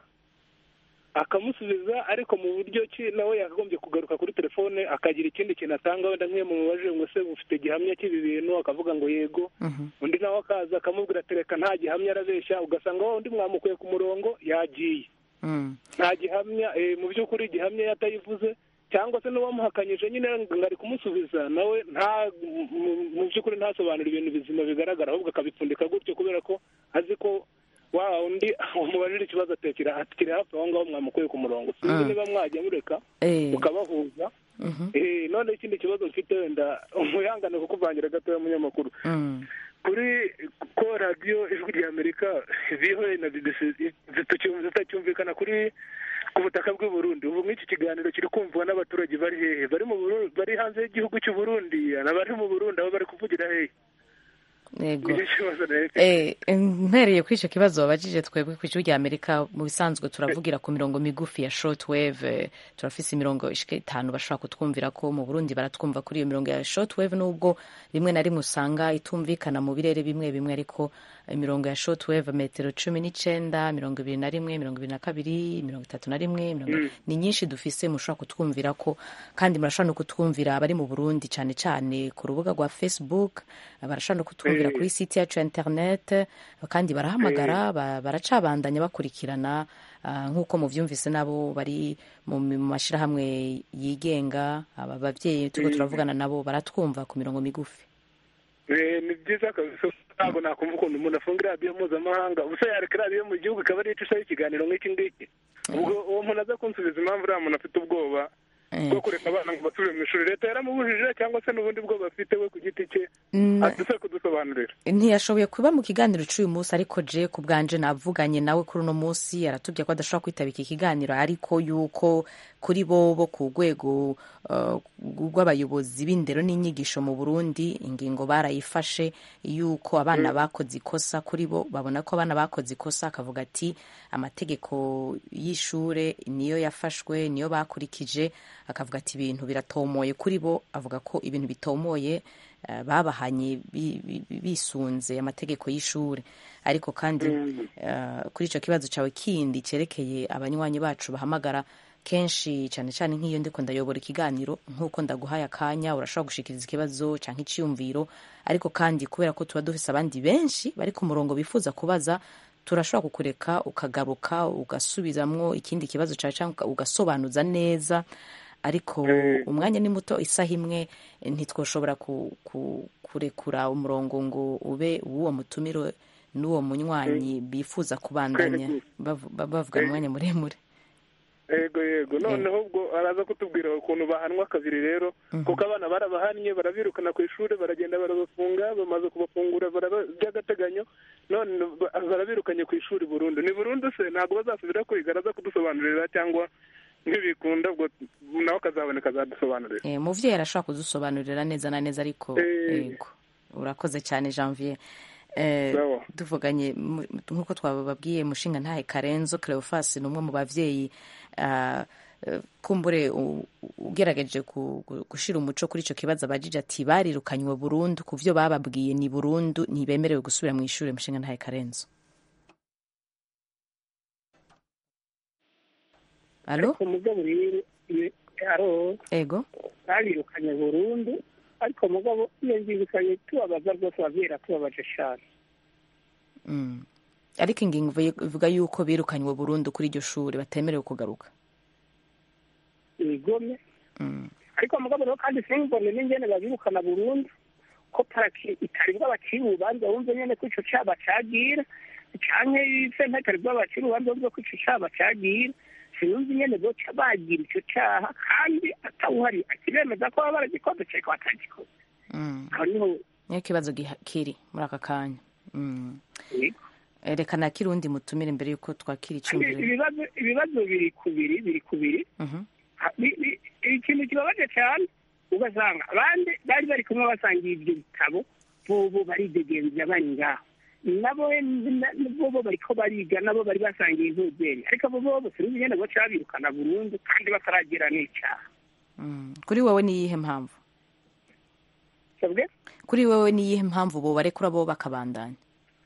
akamusubiza ariko mu buryo ki nawe yakagombye kugaruka kuri telefone akagira ikindi kintu atanga wenda nk'iyo mumubajije ngo se ufite gihamya cy'ibi bintu akavuga ngo yego undi nawe akaza akamubwira ati reka nta gihamya arabeshya ugasanga wa undi mwamukuye ku murongo yagiye Mm. nta gihamya eh, mu by'ukuri gihamya yatayivuze cyangwa se n'uwamuhakanyije nyine ngo ari kumusubiza nawe nta mu- mu- mu by'ukuri ntasobanura ibintu bizima bigaragara ahubwo akabipfundika gutyo kubera ko azi ko wa undi umubajije ikibazo atekera atikiri hafi aho ngaho mwamukuye ku murongo sinzi Mm. niba mwajya mureka Eh. mukabahuza Mhm. Eh, none ikindi kibazo mfite wenda umuyangane kukuvangira gatoya munyamakuru Mm. kuri ko radiyo ijwi rya amerika vihoye na bbc zitacyum- zitacyumvikana kuri ku butaka bw'i burundi ubu nk'iki kiganiro kiri kumvwa n'abaturage bari hehe bari mu Burundi bari hanze y'igihugu cy'u burundi n'abari mu burundi aho bari kuvugira hehe yego nicyo kibazo rero Eh, mpereye kuri icyo kibazo wabajije twebwe ku ijwi rya amerika mu bisanzwe turavugira ku mirongo migufi ya shortwave eh, turafise imirongo ishika itanu bashobora kutwumvira ko mu burundi baratwumva kuri iyo mirongo ya shortwave nubwo rimwe na rimwe usanga itumvikana mu birere bimwe bimwe ariko imirongo ya shortwave metero cumi n'icenda mirongo ibiri na rimwe mirongo ibiri na kabiri mirongo itatu na rimwe mirongo Mm. ni nyinshi dufise mushobora kutwumvira ko kandi murashobora no kutwumvira abari mu burundi cyane cyane ku rubuga rwa facebook barashobora no kutwumvira Eh. kuri site yacu ya internet kandi barahamagara ba- baracabandanya bakurikirana ah, nk'uko muvyumvise nabo bari mu mu mashyirahamwe yigenga aba babyeyi turiko Mm. turavugana nabo baratwumva ku mirongo migufi Eh, ni byiza kabisa ntabwo nakumva ukuntu umuntu afunga iradiyo mpuzamahanga ubusa yareka iradiyo mu gihugu ikaba ariyo icishaho ikiganiro nk'iki ngiki ubwo uwo muntu aza kunsubiza impamvu uriya muntu afite ubwoba bwo kureka abana ngo basubire mu ishuri leta yaramubujije cyangwa se n'ubundi bwoba afite we ku giti cye Mm. aduse kudusobanurira ntiyashoboye kuba mu kiganiro cy'uyu munsi ariko je ku bwanje navuganye nawe kuri uno munsi aratubwira ko adashobora kwitaba iki kiganiro ariko yuko kuri bo bo ku rwego uh, rw'abayobozi b'indero n'inyigisho mu burundi ingingo barayifashe yuko abana Mm. bakoze ikosa kuri bo babona ko abana bakoze ikosa akavuga ati amategeko y'ishure niyo yafashwe niyo bakurikije akavuga ati ibintu biratomoye kuri bo avuga ko ibintu bitomoye eh, babahanye bi- bi- bi- bisunze amategeko y'ishure ariko kandi eh, kuri icyo kibazo cyawe kindi cyerekeye abanywanyi bacu bahamagara kenshi cyane cyane nk'iyo ndiko ndayobora ikiganiro nk'uko ndaguhaye akanya urashobora gushikiriza ikibazo cyangwa icyiyumviro ariko kandi kubera ko tuba dufise abandi benshi bari ku murongo bifuza kubaza turashobora kukureka ukagaruka ugasubizamwo ikindi kibazo cyawe cyangwa ugasobanuza neza ariko umwanya ni muto isaha imwe ntitwoshobora ku, ku, kurekura umurongo ngo ube uw'uwo mutumiro n'uwo munywanyi bifuza kubandanya bavu- ba- bavugana umwanya muremure yego yego noneho ubwo araza kutubwira ukuntu bahanwa kabiri rero kuko abana barabahannye barabirukana ku ishuri baragenda barabafunga bamaze kubafungura baraba- by'agateganyo none ba- barabirukanye ku ishuri burundu ni burundu se ntabwo bazasubira kwiga araza kudusobanurira cyangwa ntibikunda ubwo nawe akazaboneka azadusobanurira Eh, umuvyeyi arashobora kudusobanurira neza na neza ariko Eh. yego urakoze cyane janvier Eh, Sawa. tuvuganye mu- nk'uko twababwiye mushinga ntahe karenzo cleofas ni umwe mu bavyeyi ah, eh, kumbure u- ugerageje ku- gu- gushira umuco kuri ico kibazo abajije ati barirukanywe burundu ku vyo bababwiye ni burundu ntibemerewe gusubira mu ishuri mushinga ntahe karenzo alo ariko mugabo rero iyo aro ego babirukanye burundu ariko mugabo iyo ngingo ikanye tubabaza rwose ababyeyi tubabaje cyane Mm. ariko ingingo ivuye- ivuga yuko birukanywe burundu kuri iryo shuri batemerewe kugaruka imigome Mm. ariko mugabo rero kandi simbone n'ingene babirukana burundu ko paraki itari bw'abakiri urubanza wumve nyene ko ico caba cagira canke sentare itari bw'abakiri urubanza wumve ko ico caba cagira sinumva ingene boca bagira ico caha kandi atawuhari akibemeza ko baba baragikoze ceko batagikoze Mm. aho niho niyo kibazo giha- kiri muri aka kanya Mm. yego Eh, reka nakire uwundi mutumire imbere yuko twakira kandi icyumviro ibibazo ibibazo biri kubiri biri kubiri Mhm. Ha- bi- bi- ikintu kibabaje cyane ugasanga abandi bari bari kumwe basangiye ibyo bitabo bobo baridegenza bari ngaho nabo na- bobo bariko bariga nabo bari basangiye impuzeri ariko abo bobo sinzi ingene boca babirukana burundu kandi bataragira n'icaha Mm. kuri wowe ni iyihe mpamvu sabwe kuri wowe ni iyihe mpamvu bo barekura bo bakabandanya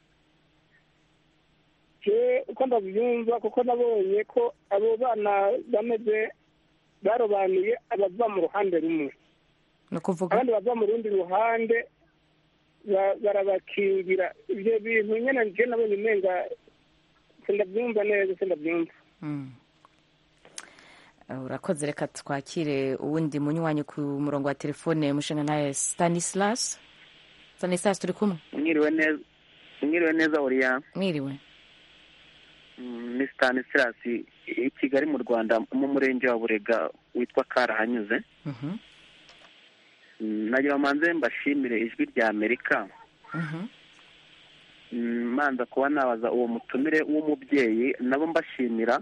je uko ndabyumva kuko nabonye ko abo bana bameze barobanuye abava mu ruhande rumwe ni ukuvuga abandi bava mu rundi ruhande ba- barabakingira ibyo bintu nyine nje nabonye umenga sindabyumva neza sindabyumva Mm. Eh, urakoze reka twakire uwundi munywanyi ku murongo wa telefone mushinga naye stanislas stanislas turi kumwe mwiriwe neza mwiriwe neza uriya mwiriwe ni stanislas i kigali mu rwanda mu murenge wa burega witwa karahanyuze Mhm. Mm, nagira manze mbashimire ijwi rya amerika Mhm. Mm, manza kuba nabaza uwo mutumire w'umubyeyi nabo mbashimira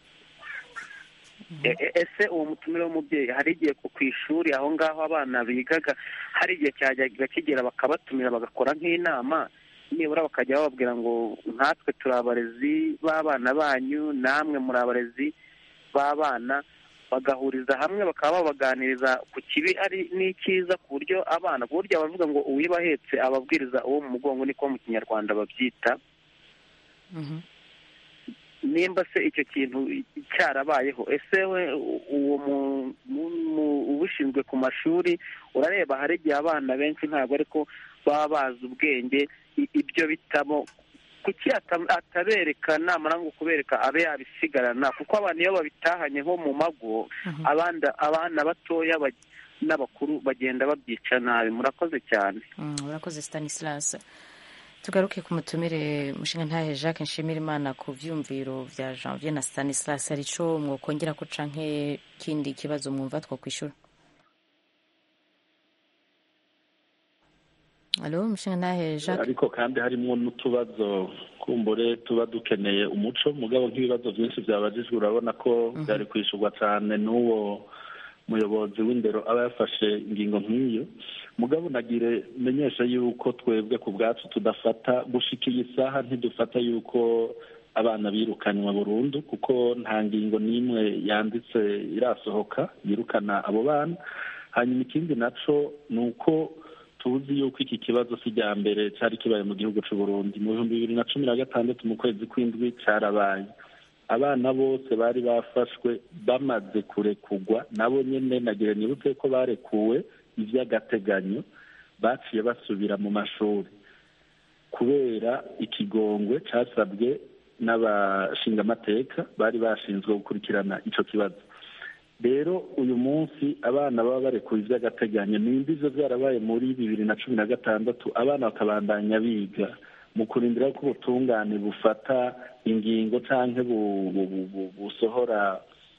E- e- ese uwo mutumire w'umubyeyi hari igihe ku ku ishuri aho ngaho abana bigaga hari igihe cyajyaga kigera bakabatumira bagakora nk'inama nibura bakajya bababwira ngo nkatwe turi abarezi b'abana banyu namwe muri abarezi b'abana bagahuriza hamwe bakaba babaganiriza ku kibi ari n'icyiza ku buryo abana ku buryo abavuga ngo uwiba ahetse ababwiriza uwo mu mugongo niko mu kinyarwanda babyita Mhm. nimba se icyo kintu cyarabayeho ese we uwo mu- mu- mu- ubushinzwe ku mashuri urareba hari igihe abana benshi ntabwo ariko baba bazi ubwenge i- ibyo bitabo kuki ata- atabereka namara ngo kubereka abe yabisigarana kuko abana iyo babitahanye nko mu mago abanda abana batoya bag- n'abakuru bagenda babyica nabi murakoze cyane Mm, urakoze stanislas tugaruke ku mutumire mushinga ntahe jacques nshimira imana ku vyumviro vya janvier na stanislas hari ico mwokongera ko canke kindi kibazo mwumva twokwishura alo mushinga ntahe jacques ariko kandi harimo n'utubazo kumbure tuba dukeneye umuco mugabo nk'ibibazo byinshi byabajijwe urabona ko byari kwishyurwa cyane n'uwo muyobozi w'indero aba yafashe ingingo nk'iyo mugabo nagire menyesha yuko twebwe ku bwacu tudafata gushika iyi saha ntidufata yuko abana birukanywa burundu kuko nta ngingo n'imwe yanditse irasohoka yirukana abo bana hanyuma ikindi naco ni uko tuzi yuko iki kibazo si irya mbere cyari kibaye mu gihugu cy'u Burundi mu bihumbi bibiri na cumi na gatandatu mu kwezi kw'indwi cyarabaye abana bose bari bafashwe bamaze kurekugwa nabo nyine nagira nibutse ko barekuwe iby'agateganyo baciye basubira mu mashuri kubera ikigongwe cyasabwe n'abashingamateka bari bashinzwe gukurikirana icyo kibazo rero uyu munsi abana baba barekuwe iby'agateganyo nimba ivyo byarabaye muri bibiri na cumi na gatandatu abana bakabandanya biga mu kurindira ko ubutungane bufata ingingo canke busohora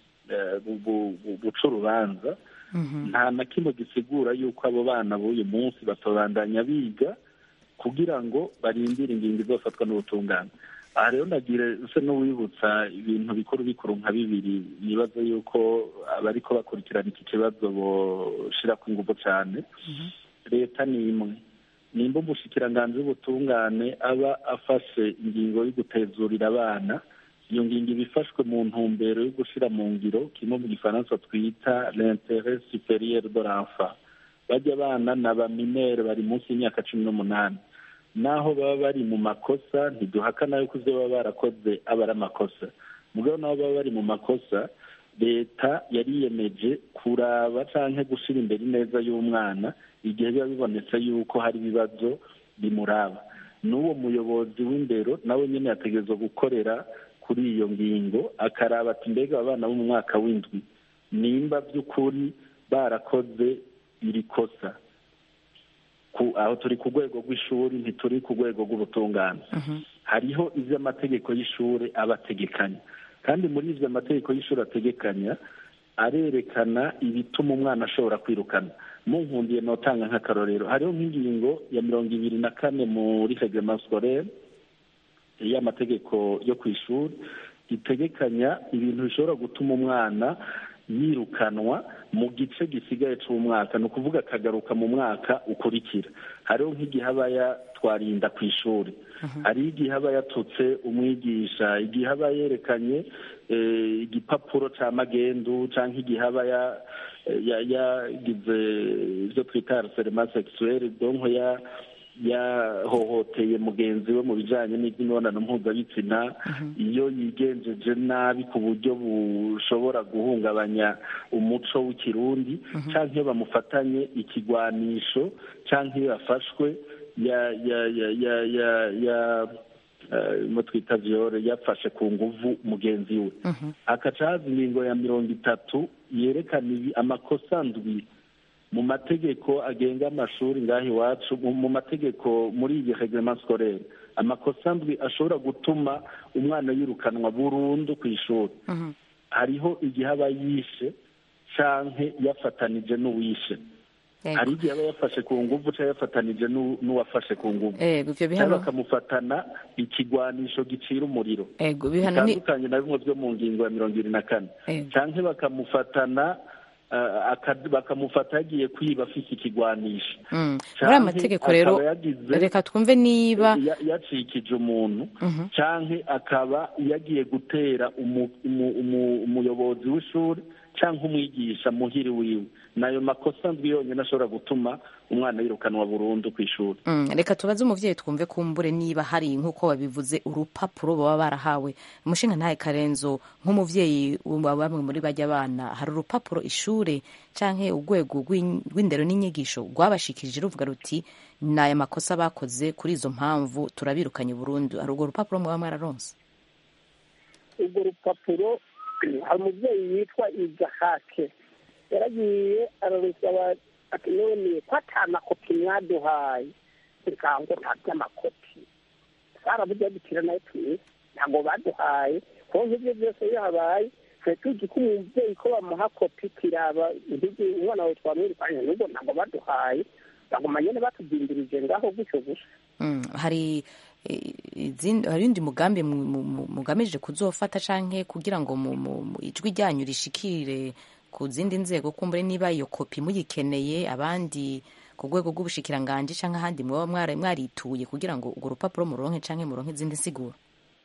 buca urubanza nta na kimwe gisigura yuko abo bana b'uyu munsi batobandanya biga kugira ngo barindire ingingo izofatwa n'ubutungane aha rero ndagire se n'uwibutsa ibintu bikuru bikuru nka bibiri nibaza yuko abariko bakurikirana iki kibazo boshirako inguvu cane leta ni imwe nimba umushikiranganji w'ubutungane aba afashe ingingo yo gutezurira abana iyo ngingo iba ifashwe mu ntumbero yo gushira mu ngiro kimwe mu gifaransa twita l'interet superieur de l'enfant bajya abana ni abaminere bari munsi y'imyaka cumi n'umunani naho baba bari mu makosa ntiduhakana yuko ivyo baba barakoze aba ari amakosa mugabo naho baba bari mu makosa leta yariyemeje kuraba canke gushira imbere ineza y'umwana igihe biba bibonetse yuko hari ibibazo bimuraba n'uwo muyobozi w'indero nawe nyene yategerezwa gukorera kuri iyo ngingo akaraba ati mbega abana bo mu mwaka w'indwi nimba by'ukuri barakoze iri kosa aho turi ku rwego rw'ishuri ntituri ku rwego rw'ubutungane hariho iby'amategeko y'ishuri aba ategekanya kandi muri ibyo amategeko y'ishuri ategekanya arerekana ibituma umwana ashobora kwirukana munkundiye notanga nk'akarorero hariho nk'ingingo ya mirongo ibiri na kane muri reglement scolaire y'amategeko yo ku ishuri itegekanya ibintu bishobora gutuma umwana yirukanwa mu gice gisigaye cy'umwaka ni ukuvuga akagaruka mu mwaka ukurikira hariho nk'igihe aba yatwarinda ku ishuri hari igihe aba yatutse umwigisha igihe aba yerekanye igipapuro cya magendu cyangwa igihe aba yagize ibyo twita harcellement sexuelle donko ya yahohoteye mugenzi we mu bijyanye n'iby'imibonano mpuzabitsina iyo yigenjeje nabi ku buryo bushobora guhungabanya umuco w'ikirundi cyangwa iyo bamufatanye ikigwanisho cyangwa iyo yafashwe ya ya ya ya ya ya mo twita viyore yafashe ku nguvu mugenzi we akaca haza ingingo ya mirongo itatu yerekana amakosa ndwi mu mategeko agenga amashuri ngaho iwacu mu mategeko muri iyi reglement scolaire amakosa ndwi ashobora gutuma umwana yirukanwa burundu ku ishuri hariho igihe aba yishe canke yafatanije n'uwishe hari igihe aba yafashe ku nguvu cyangwa yafatanije n'uwafashe ku nguvu cyangwa bakamufatana ikigwanisho gicira umuriro bitandukanye na bimwe byo mu ngingo ya mirongo ibiri na kane cyangwa bakamufatana bakamufata yagiye kwiba afite ikigwanisho muri aya mategeko rero reka twumve niba yacikije umuntu cyangwa akaba yagiye gutera umuyobozi w'ishuri cyangwa umwigisha muhiri wiwe nayo makosa ndwi yonyine ashobora gutuma umwana yirukanwa burundu ku ishuri reka tubaze umubyeyi twumve kumbure niba hari nk'uko babivuze urupapuro baba barahawe umushinga ntahe karenzo nk'umubyeyi wa bamwe muri bajya abana hari urupapuro ishuri cyangwa urwego rw'indero n'inyigisho rwabashikirije ruvuga ruti ni aya makosa bakoze kuri izo mpamvu turabirukanye burundu hari urwo rupapuro muba mwararonse urwo rupapuro hari umubyeyi witwa igahake yaragiye ararusaba ati none ko atamakopi mwaduhaye reka ngo nta by'amakopi twarabuze dukira nayo tuzi ntabwo baduhaye kuko nk'ibyo byose iyo habaye twari tuzi ko umubyeyi ko bamuha kopi kiraba umwana wawe twamwirukanye n'ubwo ntabwo baduhaye baguma nyine batudindirije ngaho gutyo gusa hari hari undi mugambi mugamije kuzofata canke kugira ngo ijwi ryanyu rishikire ku zindi nzego kumbure niba iyo kopi muyikeneye abandi ku rwego rw'ubushikiranganji canke ahandi mwaba mwarituye kugira ngo urwo rupapuro muronke canke muronke izindi nsiguro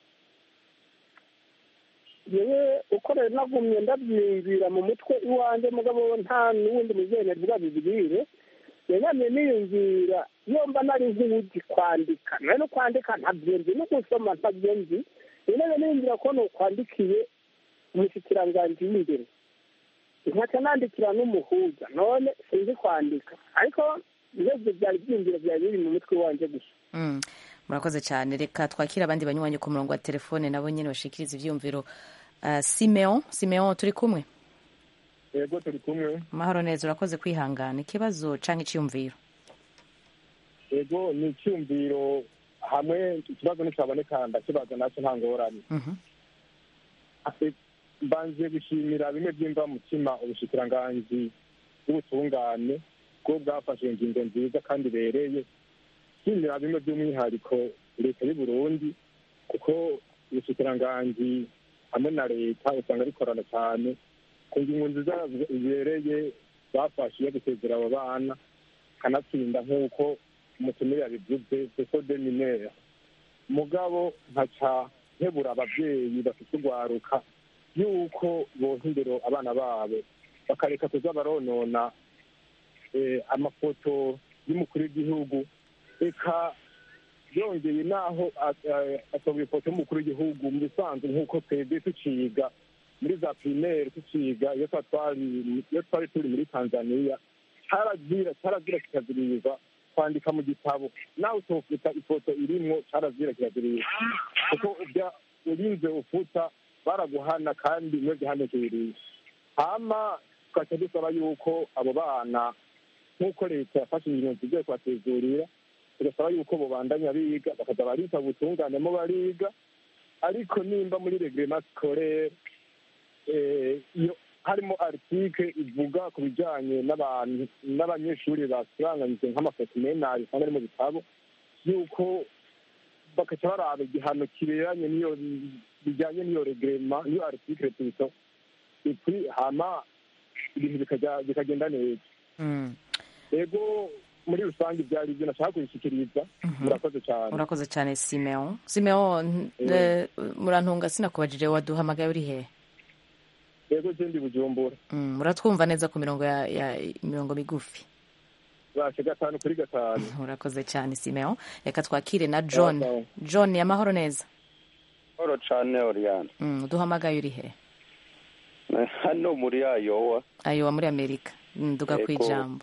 yewe uko rero nagumye ndabyiyumvira mu mutwe iwanjye mugabo nta n'uwundi muzemere bwabibwire yanyamye niyumvira iyo mba nari nk'uwuzi kwandika nawe no kwandika ntabyo nzi no gusoma ntabyo nzi rero niyumvira ko nukwandikiye umushikiranganji w'imbere nkaca nandikira n'umuhuza none sinzi kwandika ariko ibyo byari byiyumviro byari biri mu mutwe wanjye gusa murakoze cyane reka twakire abandi banywanyi ku murongo wa telefone nabo nyine bashikiriza ibyiyumviro simeon simeon turi kumwe yego turi kumwe amahoro neza urakoze kwihangana ikibazo cyangwa icyiyumviro yego ni icyumviro hamwe ikibazo nticyaboneka ndakibaza nacyo nta ngorane Ate- mbanje gushimira bimwe by'imva mutima ubushikiranganji bw'ubutungane bwo bwafashe ingingo nziza kandi ibereye nshimira bimwe by'umwihariko leta y'u burundi kuko ubushikiranganji hamwe na leta usanga bikorana cyane ku ngingo nziza zibereye bafashe yo gusezera abo bana kanatsinda nk'uko umutumire yabivuze seko de minere mugabo nkaca nkebura ababyeyi bafite urwaruka yuko bonka imbere abana babo bakareka kuza baronona eh, amafoto y'umukuru w'igihugu reka yongeye naho asohoye ifoto y'umukuru w'igihugu mu bisanzwe nk'uko twebwe tuciga muri za pirimeri tuciga iyo twa twari iyo twari turi muri tanzaniya carazira carazira kikaziriza kwandika mu gitabo nawe utofita ifoto irimwo carazira kikaziriza kuko ubya urinze ufuta baraguhana kandi niyo gihano kibiriye hama tugaca dusaba yuko abo bana nk'uko leta yafashe ingingo zigiye kubatezurira tugasaba yuko bobandanya biga bakaza barita ubutunganemo bariga ariko nimba muri regrema scolaire eh, iyo harimo article ivuga ku bijanye n'abantu n'abanyeshuri basiranganyije nk'amafoto menari usanga ari mu bitabo yuko bakaca baraba igihano kiberanye n'iyo bijyanye n'iyo regrema n'iyo article tuzo ipui hama ibintu bikajya bikagenda neza ego muri rusange byari ibyo nashaka kubishyikiriza murakoze cyane urakoze cyane simeon simeon eh, murantunga sinakubajije waduhamagaye uri hehe ego je ndi bujumbura Mm, muratwumva neza ku mirongo ya, ya mirongo migufi bashe gatanu kuri gatanu urakoze cyane simeon reka twakire na john john amahoro neza Oro cane Oriana. Mm, uduhamagaye uri hehe Hano muri Ayowa. ayowa muri amerika Mm, duga ku Ego. ijambo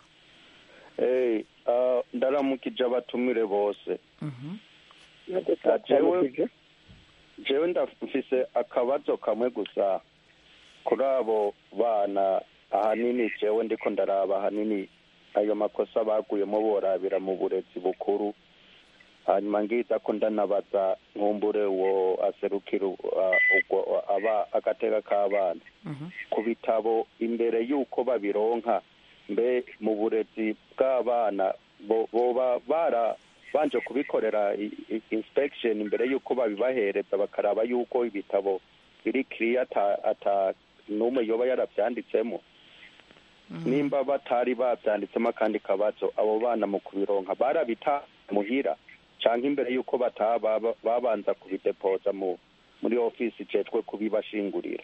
Eh, uh, ndaramukije abatumire bose. Mhm. Ah, Jewe jewe ndafise akabazo kamwe gusa kuri abo bana ahanini jewe ndiko ndaraba ahanini ayo makosa baguyemo borabira mu burezi bukuru hanyuma ngiza ko ndanabaza nkumbure uwo aserukira uh, ubwo aba agateka k'abana ku bitabo imbere y'uko babironka mbe mu burezi bw'abana bo- boba barabanje kubikorera i- i- inspection imbere y'uko babibahereza bakaraba y'uko ibitabo biri kiriya ata ata n'umwe yoba yarabyanditsemo nimba batari babyanditsemo akandi kabazo abo bana mu kubironka barabita muhira cyangwa imbere y'uko bataha baba- babanza kubidepoza mu muri ofisi ijejwe kubibashingurira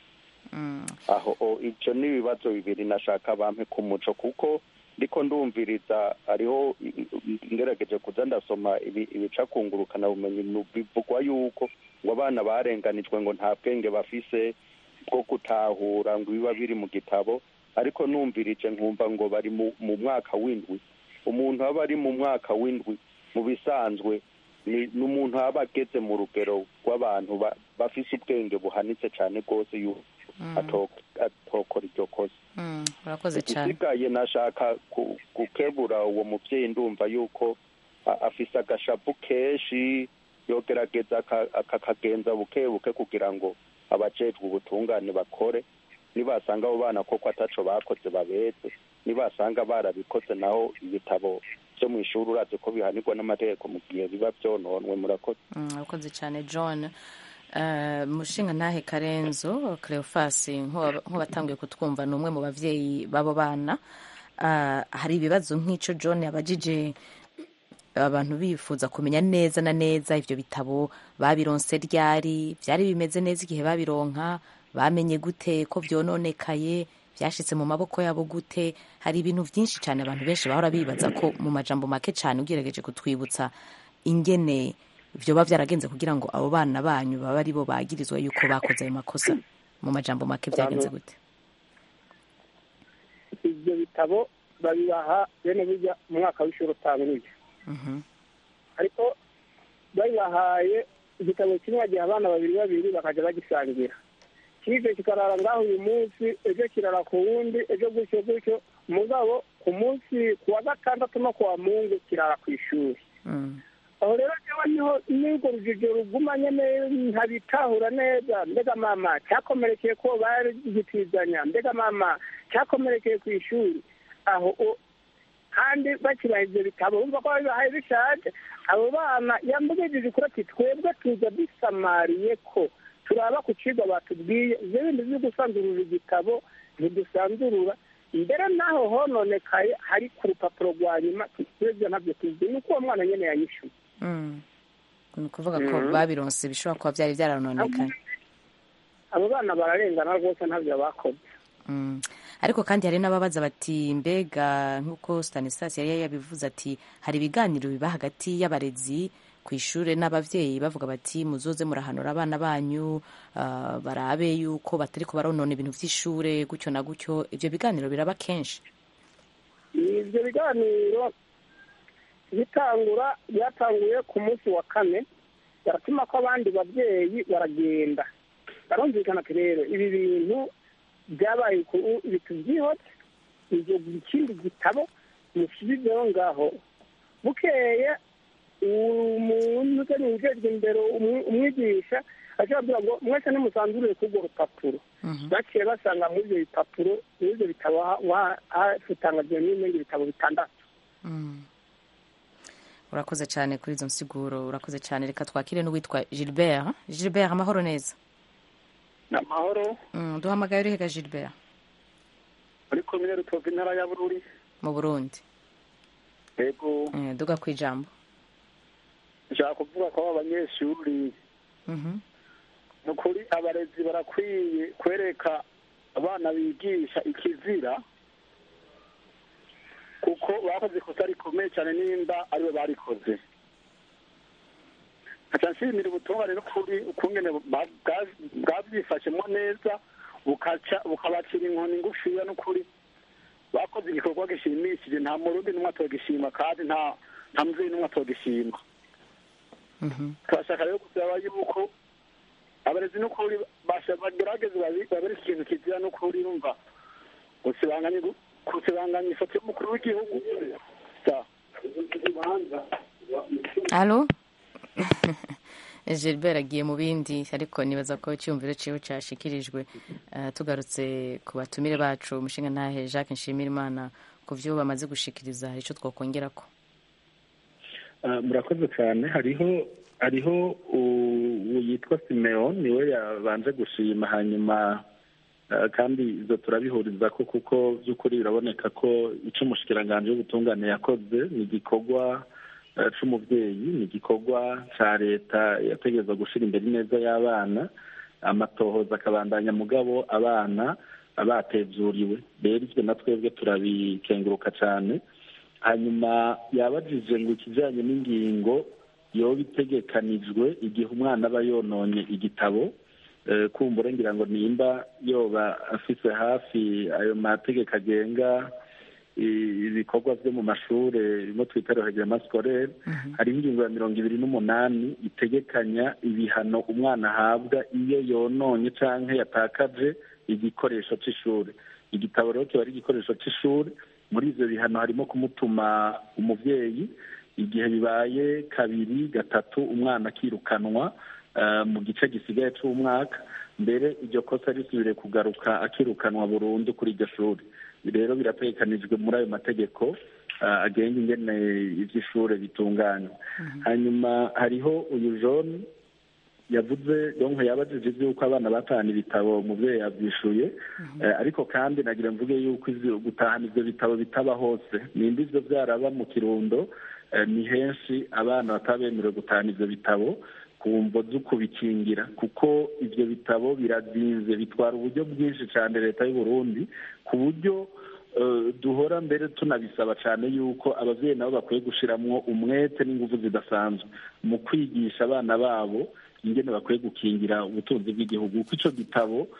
aho o- ivyo ni ibibazo bibiri nashaka bampe ku muco kuko ndiko ndumviriza hariho i- i- ngerageje kuza ndasoma ibi- ibica kungurukana bumenyi nu- bivugwa yuko ngo abana barenganijwe ngo nta bwenge bafise bwo gutahura ngo biba biri mu gitabo ariko numvirije nkumva ngo bari mu, mu mwaka w'indwi umuntu aba ari mu mwaka w'indwi mu bisanzwe ni ni umuntu aba ageze mu rugero rw'abantu ba- bafise ubwenge buhanitse cyane rwose yuko ato- atokora iryo kosa Mm, urakoze cyane igisigaye nashaka ku- gukebura uwo mubyeyi ndumva yuko a- afise agashapu kenshi yogerageza aka- akakagenza buke buke kugira ngo abajejwe ubutungane bakore nibasanga abo bana koko ataco bakoze babeze nibasanga barabikoze naho ibitabo vyo mu ishuri urazi ko bihanirwa n'amategeko mu gihe biba vyononwe murakoze Mm, urakoze cyane john Eh, mushinga ntahe karenzo cleofas nk'uwa- nk'uwatanguye kutwumva ni umwe mu bavyeyi b'abo bana Ah, hari ibibazo nk'ico john yabajije abantu bifuza kumenya neza na neza ivyo bitabo babironse ryari vyari bimeze neza igihe babironka bamenye gute ko vyononekaye vyashitse mu maboko yabo gute hari ibintu vyinshi cyane abantu benshi bahora bibaza ko mu majambo make cyane ugerageje kutwibutsa ingene vyoba vyaragenze kugira ngo abo bana banyu baba ari bo bagirizwa yuko bakoze ayo makosa mu majambo make vyagenze gute ibyo bitabo babibaha bene bijya mu mwaka w'ishuri utanguye ariko babibahaye igitabo kimwe bagiha abana babiri babiri bakajya bagisangira kize kikarara ngaho uyu munsi ejo kirara ku wundi ejo gutyo gutyo mugabo ku munsi ku wa gatandatu no ku wa mungu kirara ku ishuri aho rero niba niho n'urwo rujijo rugumanye ntabitahura neza mbega mama cyakomerekeye ko bagitizanya mbega mama cyakomerekeye ku ishuri aho kandi bakibaha ibyo bitabo bumva ko babibahaye bishaje abo bana yambugije kuri ati twebwe tuza dusamariye ko turaba ku kigo batubwiye ibyo bindi byo gusanzurura igitabo ntidusanzurura mbere n'aho hononekaye hari ku rupapuro rwa nyuma twebwe ntabyo tuzi ni uko uwo mwana nyine yanyishyuye ni ukuvuga ko babironse bishobora kuba byari byaranonekaye abo bana bararengana rwose ntabyo bakoze ariko kandi hari n'ababaza bati mbega nk'uko stanislas yari yabivuze ati hari ibiganiro biba hagati y'abarezi ku ishuri n'ababyeyi bavuga bati muzoze murahanura abana banyu barabe yuko batari baronona ibintu by'ishuri gutyo na gutyo ibyo biganiro biraba kenshi ibyo biganiro bitangura byatanguye ku munsi wa kane baratuma ko abandi babyeyi baragenda barumvikana ati rero ibi bintu byabaye bitubyihote ibyo ikindi gitabo musubizeho ngaho bukeye umuntu utari ujejwe imbere umwigisha ashobora ngo mwese nimusanzurire kuri urwo rupapuro baciye basanga muri ibyo bipapuro muri ibyo bitabo hatangaje n'ibindi bitabo bitandatu urakoze cyane kuri izo nsiguro urakoze cyane reka twakire n'uwitwa gilbert gilbert amahoro neza amahoro duhamagaye urihega gilbert muri komine rutovu intara ya bururi mu burundi yego duga ku ijambo nshaka kuvuga ko abanyeshuri ni ukuri abarezi barakwiye kwereka abana bigisha ikizira kuko bakoze ikosa rikomeye cyane nimba aribo barikoze nkaca nshimira ubutungane n'ukuri ukungene bwabyifashemo neza bukabacira inkoni ngufiya n'ukuri bakoze igikorwa gishimishije nta murundi n'umwe atogishima kandi nta nta mubyeyi n'umwe atogishima turashaka rero gusaba yuko abarezi n'ukuri bagerageze babere ikintu kizira n'ukuri yumva gusibanganya ifoto y'umukuru w'igihugu halo gilbert agiye mu bindi ariko nibaza ko icyumviro cyiwe cyashyikirijwe tugarutse ku batumire bacu umushinga ntahe jacques nshimirimana ku byo bamaze gushikiriza hari icyo twakongera ko murakoze cyane hariho hariho yitwa simeon niwe yabanje gushima hanyuma kandi izo turabihuriza ko kuko by'ukuri biraboneka ko icyo umushikiranganji w'ubutungane yakoze ni igikorwa cy'umubyeyi ni igikorwa cya leta yategereza gushyira imbere ineza y'abana amatohoza akabandanya mugabo abana batezuriwe rero ibyo na twebwe turabikenguruka cyane hanyuma yabajije ngo ikijyanye n'ingingo yoba itegekanijwe igihe umwana aba yononye igitabo kumbura ngira ngo nimba yoba afite hafi ayo mategeko agenga ibikorwa byo mu mashuri birimo twita rohegema sikorere hariho ingingo ya mirongo ibiri n'umunani itegekanya ibihano umwana ahabwa iyo yononye cyangwa yatakaje igikoresho cy'ishuri igitabo rero kiba ari igikoresho cy'ishuri muri ibyo bihano harimo kumutuma umubyeyi igihe bibaye kabiri gatatu umwana akirukanwa mu gice gisigaye cy'umwaka mbere iryo kosa risubire kugaruka akirukanwa burundu kuri iryo shuri rero birategekanijwe muri ayo mategeko agenga ingene iby'ishuri bitunganywa hanyuma hariho uyu jone yavuze donko yabajije iby'uko abana batahana ibitabo umubyeyi yabyishuye ariko kandi nagira mvuge yuko gutahana ibyo bitabo bitaba hose nimba ibyo byaraba mu kirundo ni henshi abana bataba bemerewe gutahana ibyo bitabo ku mvo zo kubikingira kuko ibyo bitabo birazinze bitwara uburyo bwinshi cyane leta y'u Burundi ku buryo duhora mbere tunabisaba cyane yuko ababyeyi nabo bakwiye gushyiramo umwete n'ingufu zidasanzwe mu kwigisha abana babo ingene bakwiye gukingira ubutunzi bw'igihugu kuko icyo gitabo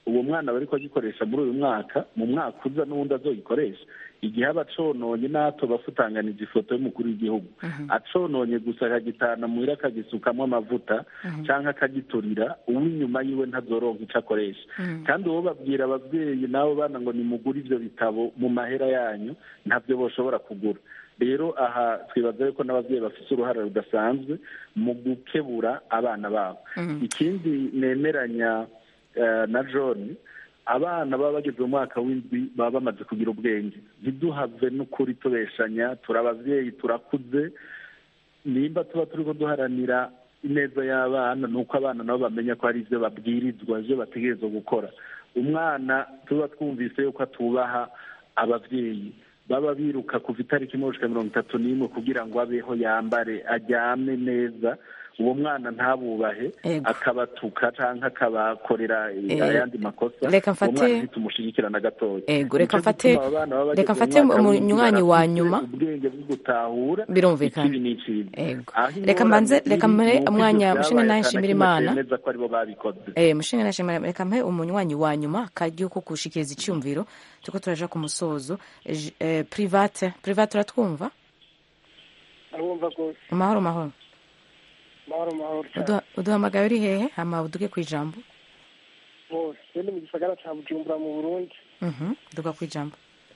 uwo mwana bari agikoresha muri uyu mwaka mu mwaka uza n'ubundi azogikoresha igihe aba acononye n'ato bafutanganije ifoto y'umukuru w'igihugu acononye gusa akagitana muhira akagisukamo amavuta cyangwa akagiturira uw'inyuma yiwe ntazoronka icyo akoresha kandi uwo babwira ababyeyi n'abo bana ngo nimugure ibyo bitabo mu mahera yanyu ntabyo bashobora kugura rero aha twibaza yuko n'ababyeyi bafite uruhare rudasanzwe mu gukebura abana babo ikindi nemeranya na john abana baba bageze mu mwaka w'indwi baba bamaze kugira ubwenge ntiduhave n'ukuri tubeshanya turi ababyeyi turakuze nimba tuba turi duharanira ineza y'abana ni uko abana nabo bamenya ko hari ibyo babwirizwa ibyo bategerezwa gukora umwana tuba twumvise yuko atubaha ababyeyi baba biruka kuva itariki imwe mirongo itatu n'imwe kugira ngo abeho yambare aryame neza uwo mwana ntabubahe akabatuka cyangwa akabakorera ayandi makosa reka mfate umwana ntitumushyigikirana gatoya ego reka mfate reka mfate umunywanyi wa nyuma ubwenge bwo gutahura birumvikana ikibi n'ikibi ego reka mbanze reka mpe umwanya mushinga nawe nshimira imana neza ko aribo babikoze eh mushinga nawe nshimira reka mpe umunywanyi wa nyuma kajya ko gushikiriza icyumviro tuko turaja ku musozo private private uratwumva arumva rwose amahoro mahoro mahoro mahoro uduhamagaye uri hehe hama uduge ku ijambo bose ni mu gisagara cya bujumbura mu burundi duga ku ijambo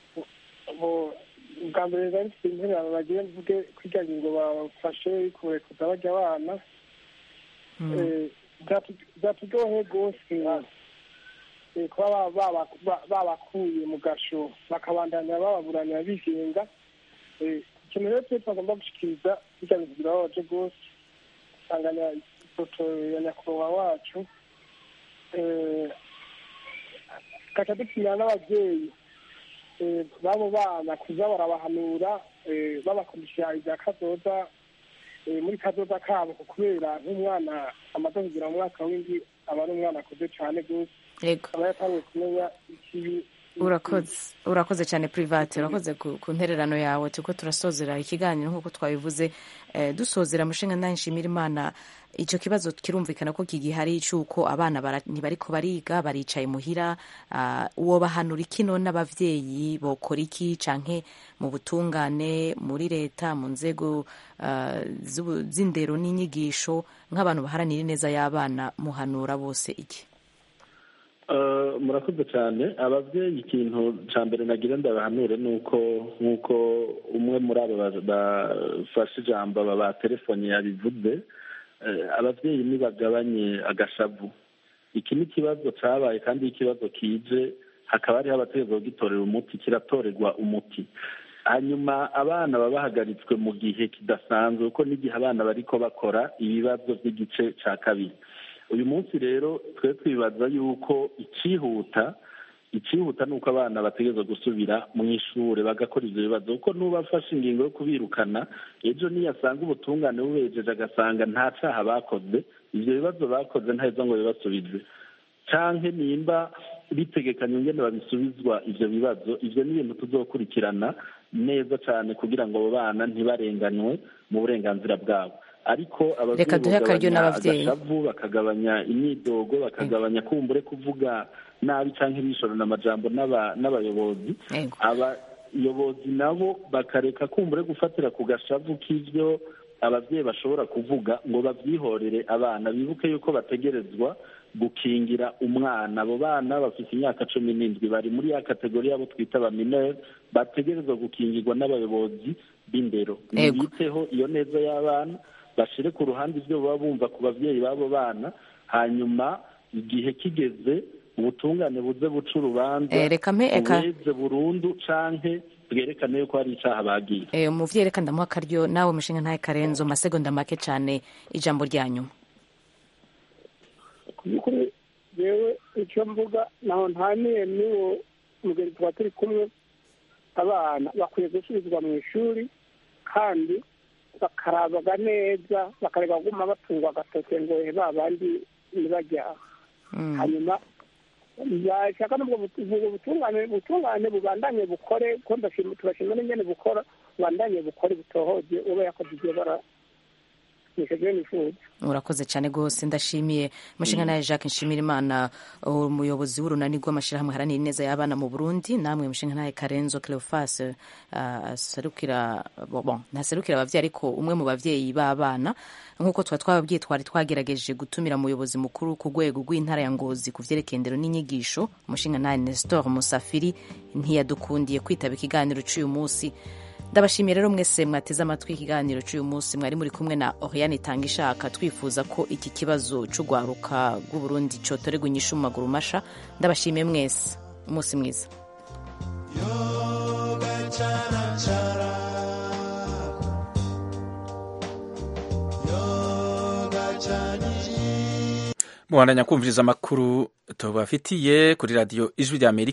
bwa mbere rero mfite intererano nagiye mvuge kwiga ngo bafashe kurekuza bajya abana byatugohe rwose kuba babakuye mu gasho bakabandanya bababuranira bigenga ikintu rero twe twagomba gushikiriza bijya bintu birababaje rwose usanganya ifoto ya nyakubahwa wacu tugaca dutumira n'ababyeyi b'abo bana kuza barabahanura babakoresha ibya kazoza muri kazoza kabo kubera nk'umwana amaze kugira mu mwaka w'indi aba ari umwana akuze cyane rwose aba yatangiye kumenya ikibi urakoze urakoze cyane private urakoze ku ntererano yawe turiko turasozera ikiganiro nk'uko twabivuze dusozera mushinga nawe nshimira imana icyo kibazo kirumvikana ko kigihari cy'uko abana ntibariko bariga baricaye muhira uwo bahanura ikino n'abavyeyi bokora iki canke mu butungane muri leta mu nzego z'indero n'inyigisho nk'abantu baharanira ineza y'abana muhanura bose iki murakoze cyane ababyeyi ikintu cya mbere nagira ndabahanure ni uko nk'uko umwe muri abo bafashe ijambo aba ba telefoni yabivuze ababyeyi ntibagabanye agashavu iki ni ikibazo cyabaye kandi ikibazo kije hakaba hariho abategereza kugitorera umuti kiratorerwa umuti hanyuma abana baba bahagaritswe mu gihe kidasanzwe kuko n'igihe abana bariko bakora ibibazo by'igice cya kabiri uyu munsi rero twe twibaza yuko icyihuta icyihuta ni uko abana bategereza gusubira mu ishuri bagakora ibyo bibazo kuko n'ubafashe ingingo yo kubirukana ejo niyasanga ubutungane bubejeje agasanga nta cyaha bakoze ibyo bibazo bakoze ntaheza ngo bibasubize cyangwa nimba bitegekanye ingene babisubizwa ibyo bibazo ibyo ni ibintu tuzokurikirana neza cyane kugira ngo abo bana ntibarenganywe mu burenganzira bwabo ariko Reka duhe akaryo n'abavyeyi. agashavu bakagabanya imyidogo bakagabanya kumbure kuvuga nabi cyangwa ibishorana amajambo n'aba- n'abayobozi abayobozi nabo bakareka kumbure gufatira ku gashavu k'ibyo ababyeyi bashobora kuvuga ngo babyihorere abana bibuke yuko bategerezwa gukingira umwana abo bana bafite imyaka cumi n'indwi bari muri ya kategori yabo twita abaminere bategerezwa gukingirwa n'abayobozi b'indero Ego. biteho iyo neza y'abana bashire ku ruhande ibyo baba bumva ku babyeyi b'abo bana hanyuma igihe kigeze ubutungane buze buca urubanza Eh, reka mpe- eka- bubeze burundu canke bwerekane yuko hari icaha bagiye Eh, umuvyeyi reka ndamuha akaryo nawe mushinga ntaye karenzo masegonda make cyane ijambo rya nyuma kuri yewe icyo mvuga naho ntaniye n'uwo mugeni tuba turi kumwe abana bakwiye gusubizwa mu ishuri kandi bakarabaga neza bakareba guma batungwa agatoke ngo ba bandi ntibajyaha hanyuma yashaka n'ubwo butu- ubwo butungane butungane bubandanye bukore ko ndashima turashima n'ingene bukora bubandanye bukore butohoje uba yakoze ibyo bara nikaje nifuza urakoze cyane rwose ndashimiye umushinga nawe jacques nshimira imana umuyobozi w'urunani rw'amashyirahamwe haranira ineza y'abana mu burundi namwe umushinga nawe karenzo cleofas aserukira bon ntaserukira ababyeyi ariko umwe mu babyeyi b'abana nk'uko tuba twababwiye twari twagerageje gutumira umuyobozi mukuru ku rwego rw'intara ya ngozi ku byerekeye indero n'inyigisho umushinga nawe nestor musafiri ntiyadukundiye kwitaba ikiganiro cy'uyu munsi ndabashimiye rero mwese mwateze amatwi ikiganiro cy'uyu munsi mwari muri kumwe na oriane itanga ishaka twifuza ko iki kibazo cy'urwaruka rw'uburundi cyotorerwa inyishu mu maguru masha ndabashimiye mwese umunsi mwiza mubandanya kumviriza amakuru tubafitiye kuri radiyo ijwi rya amerika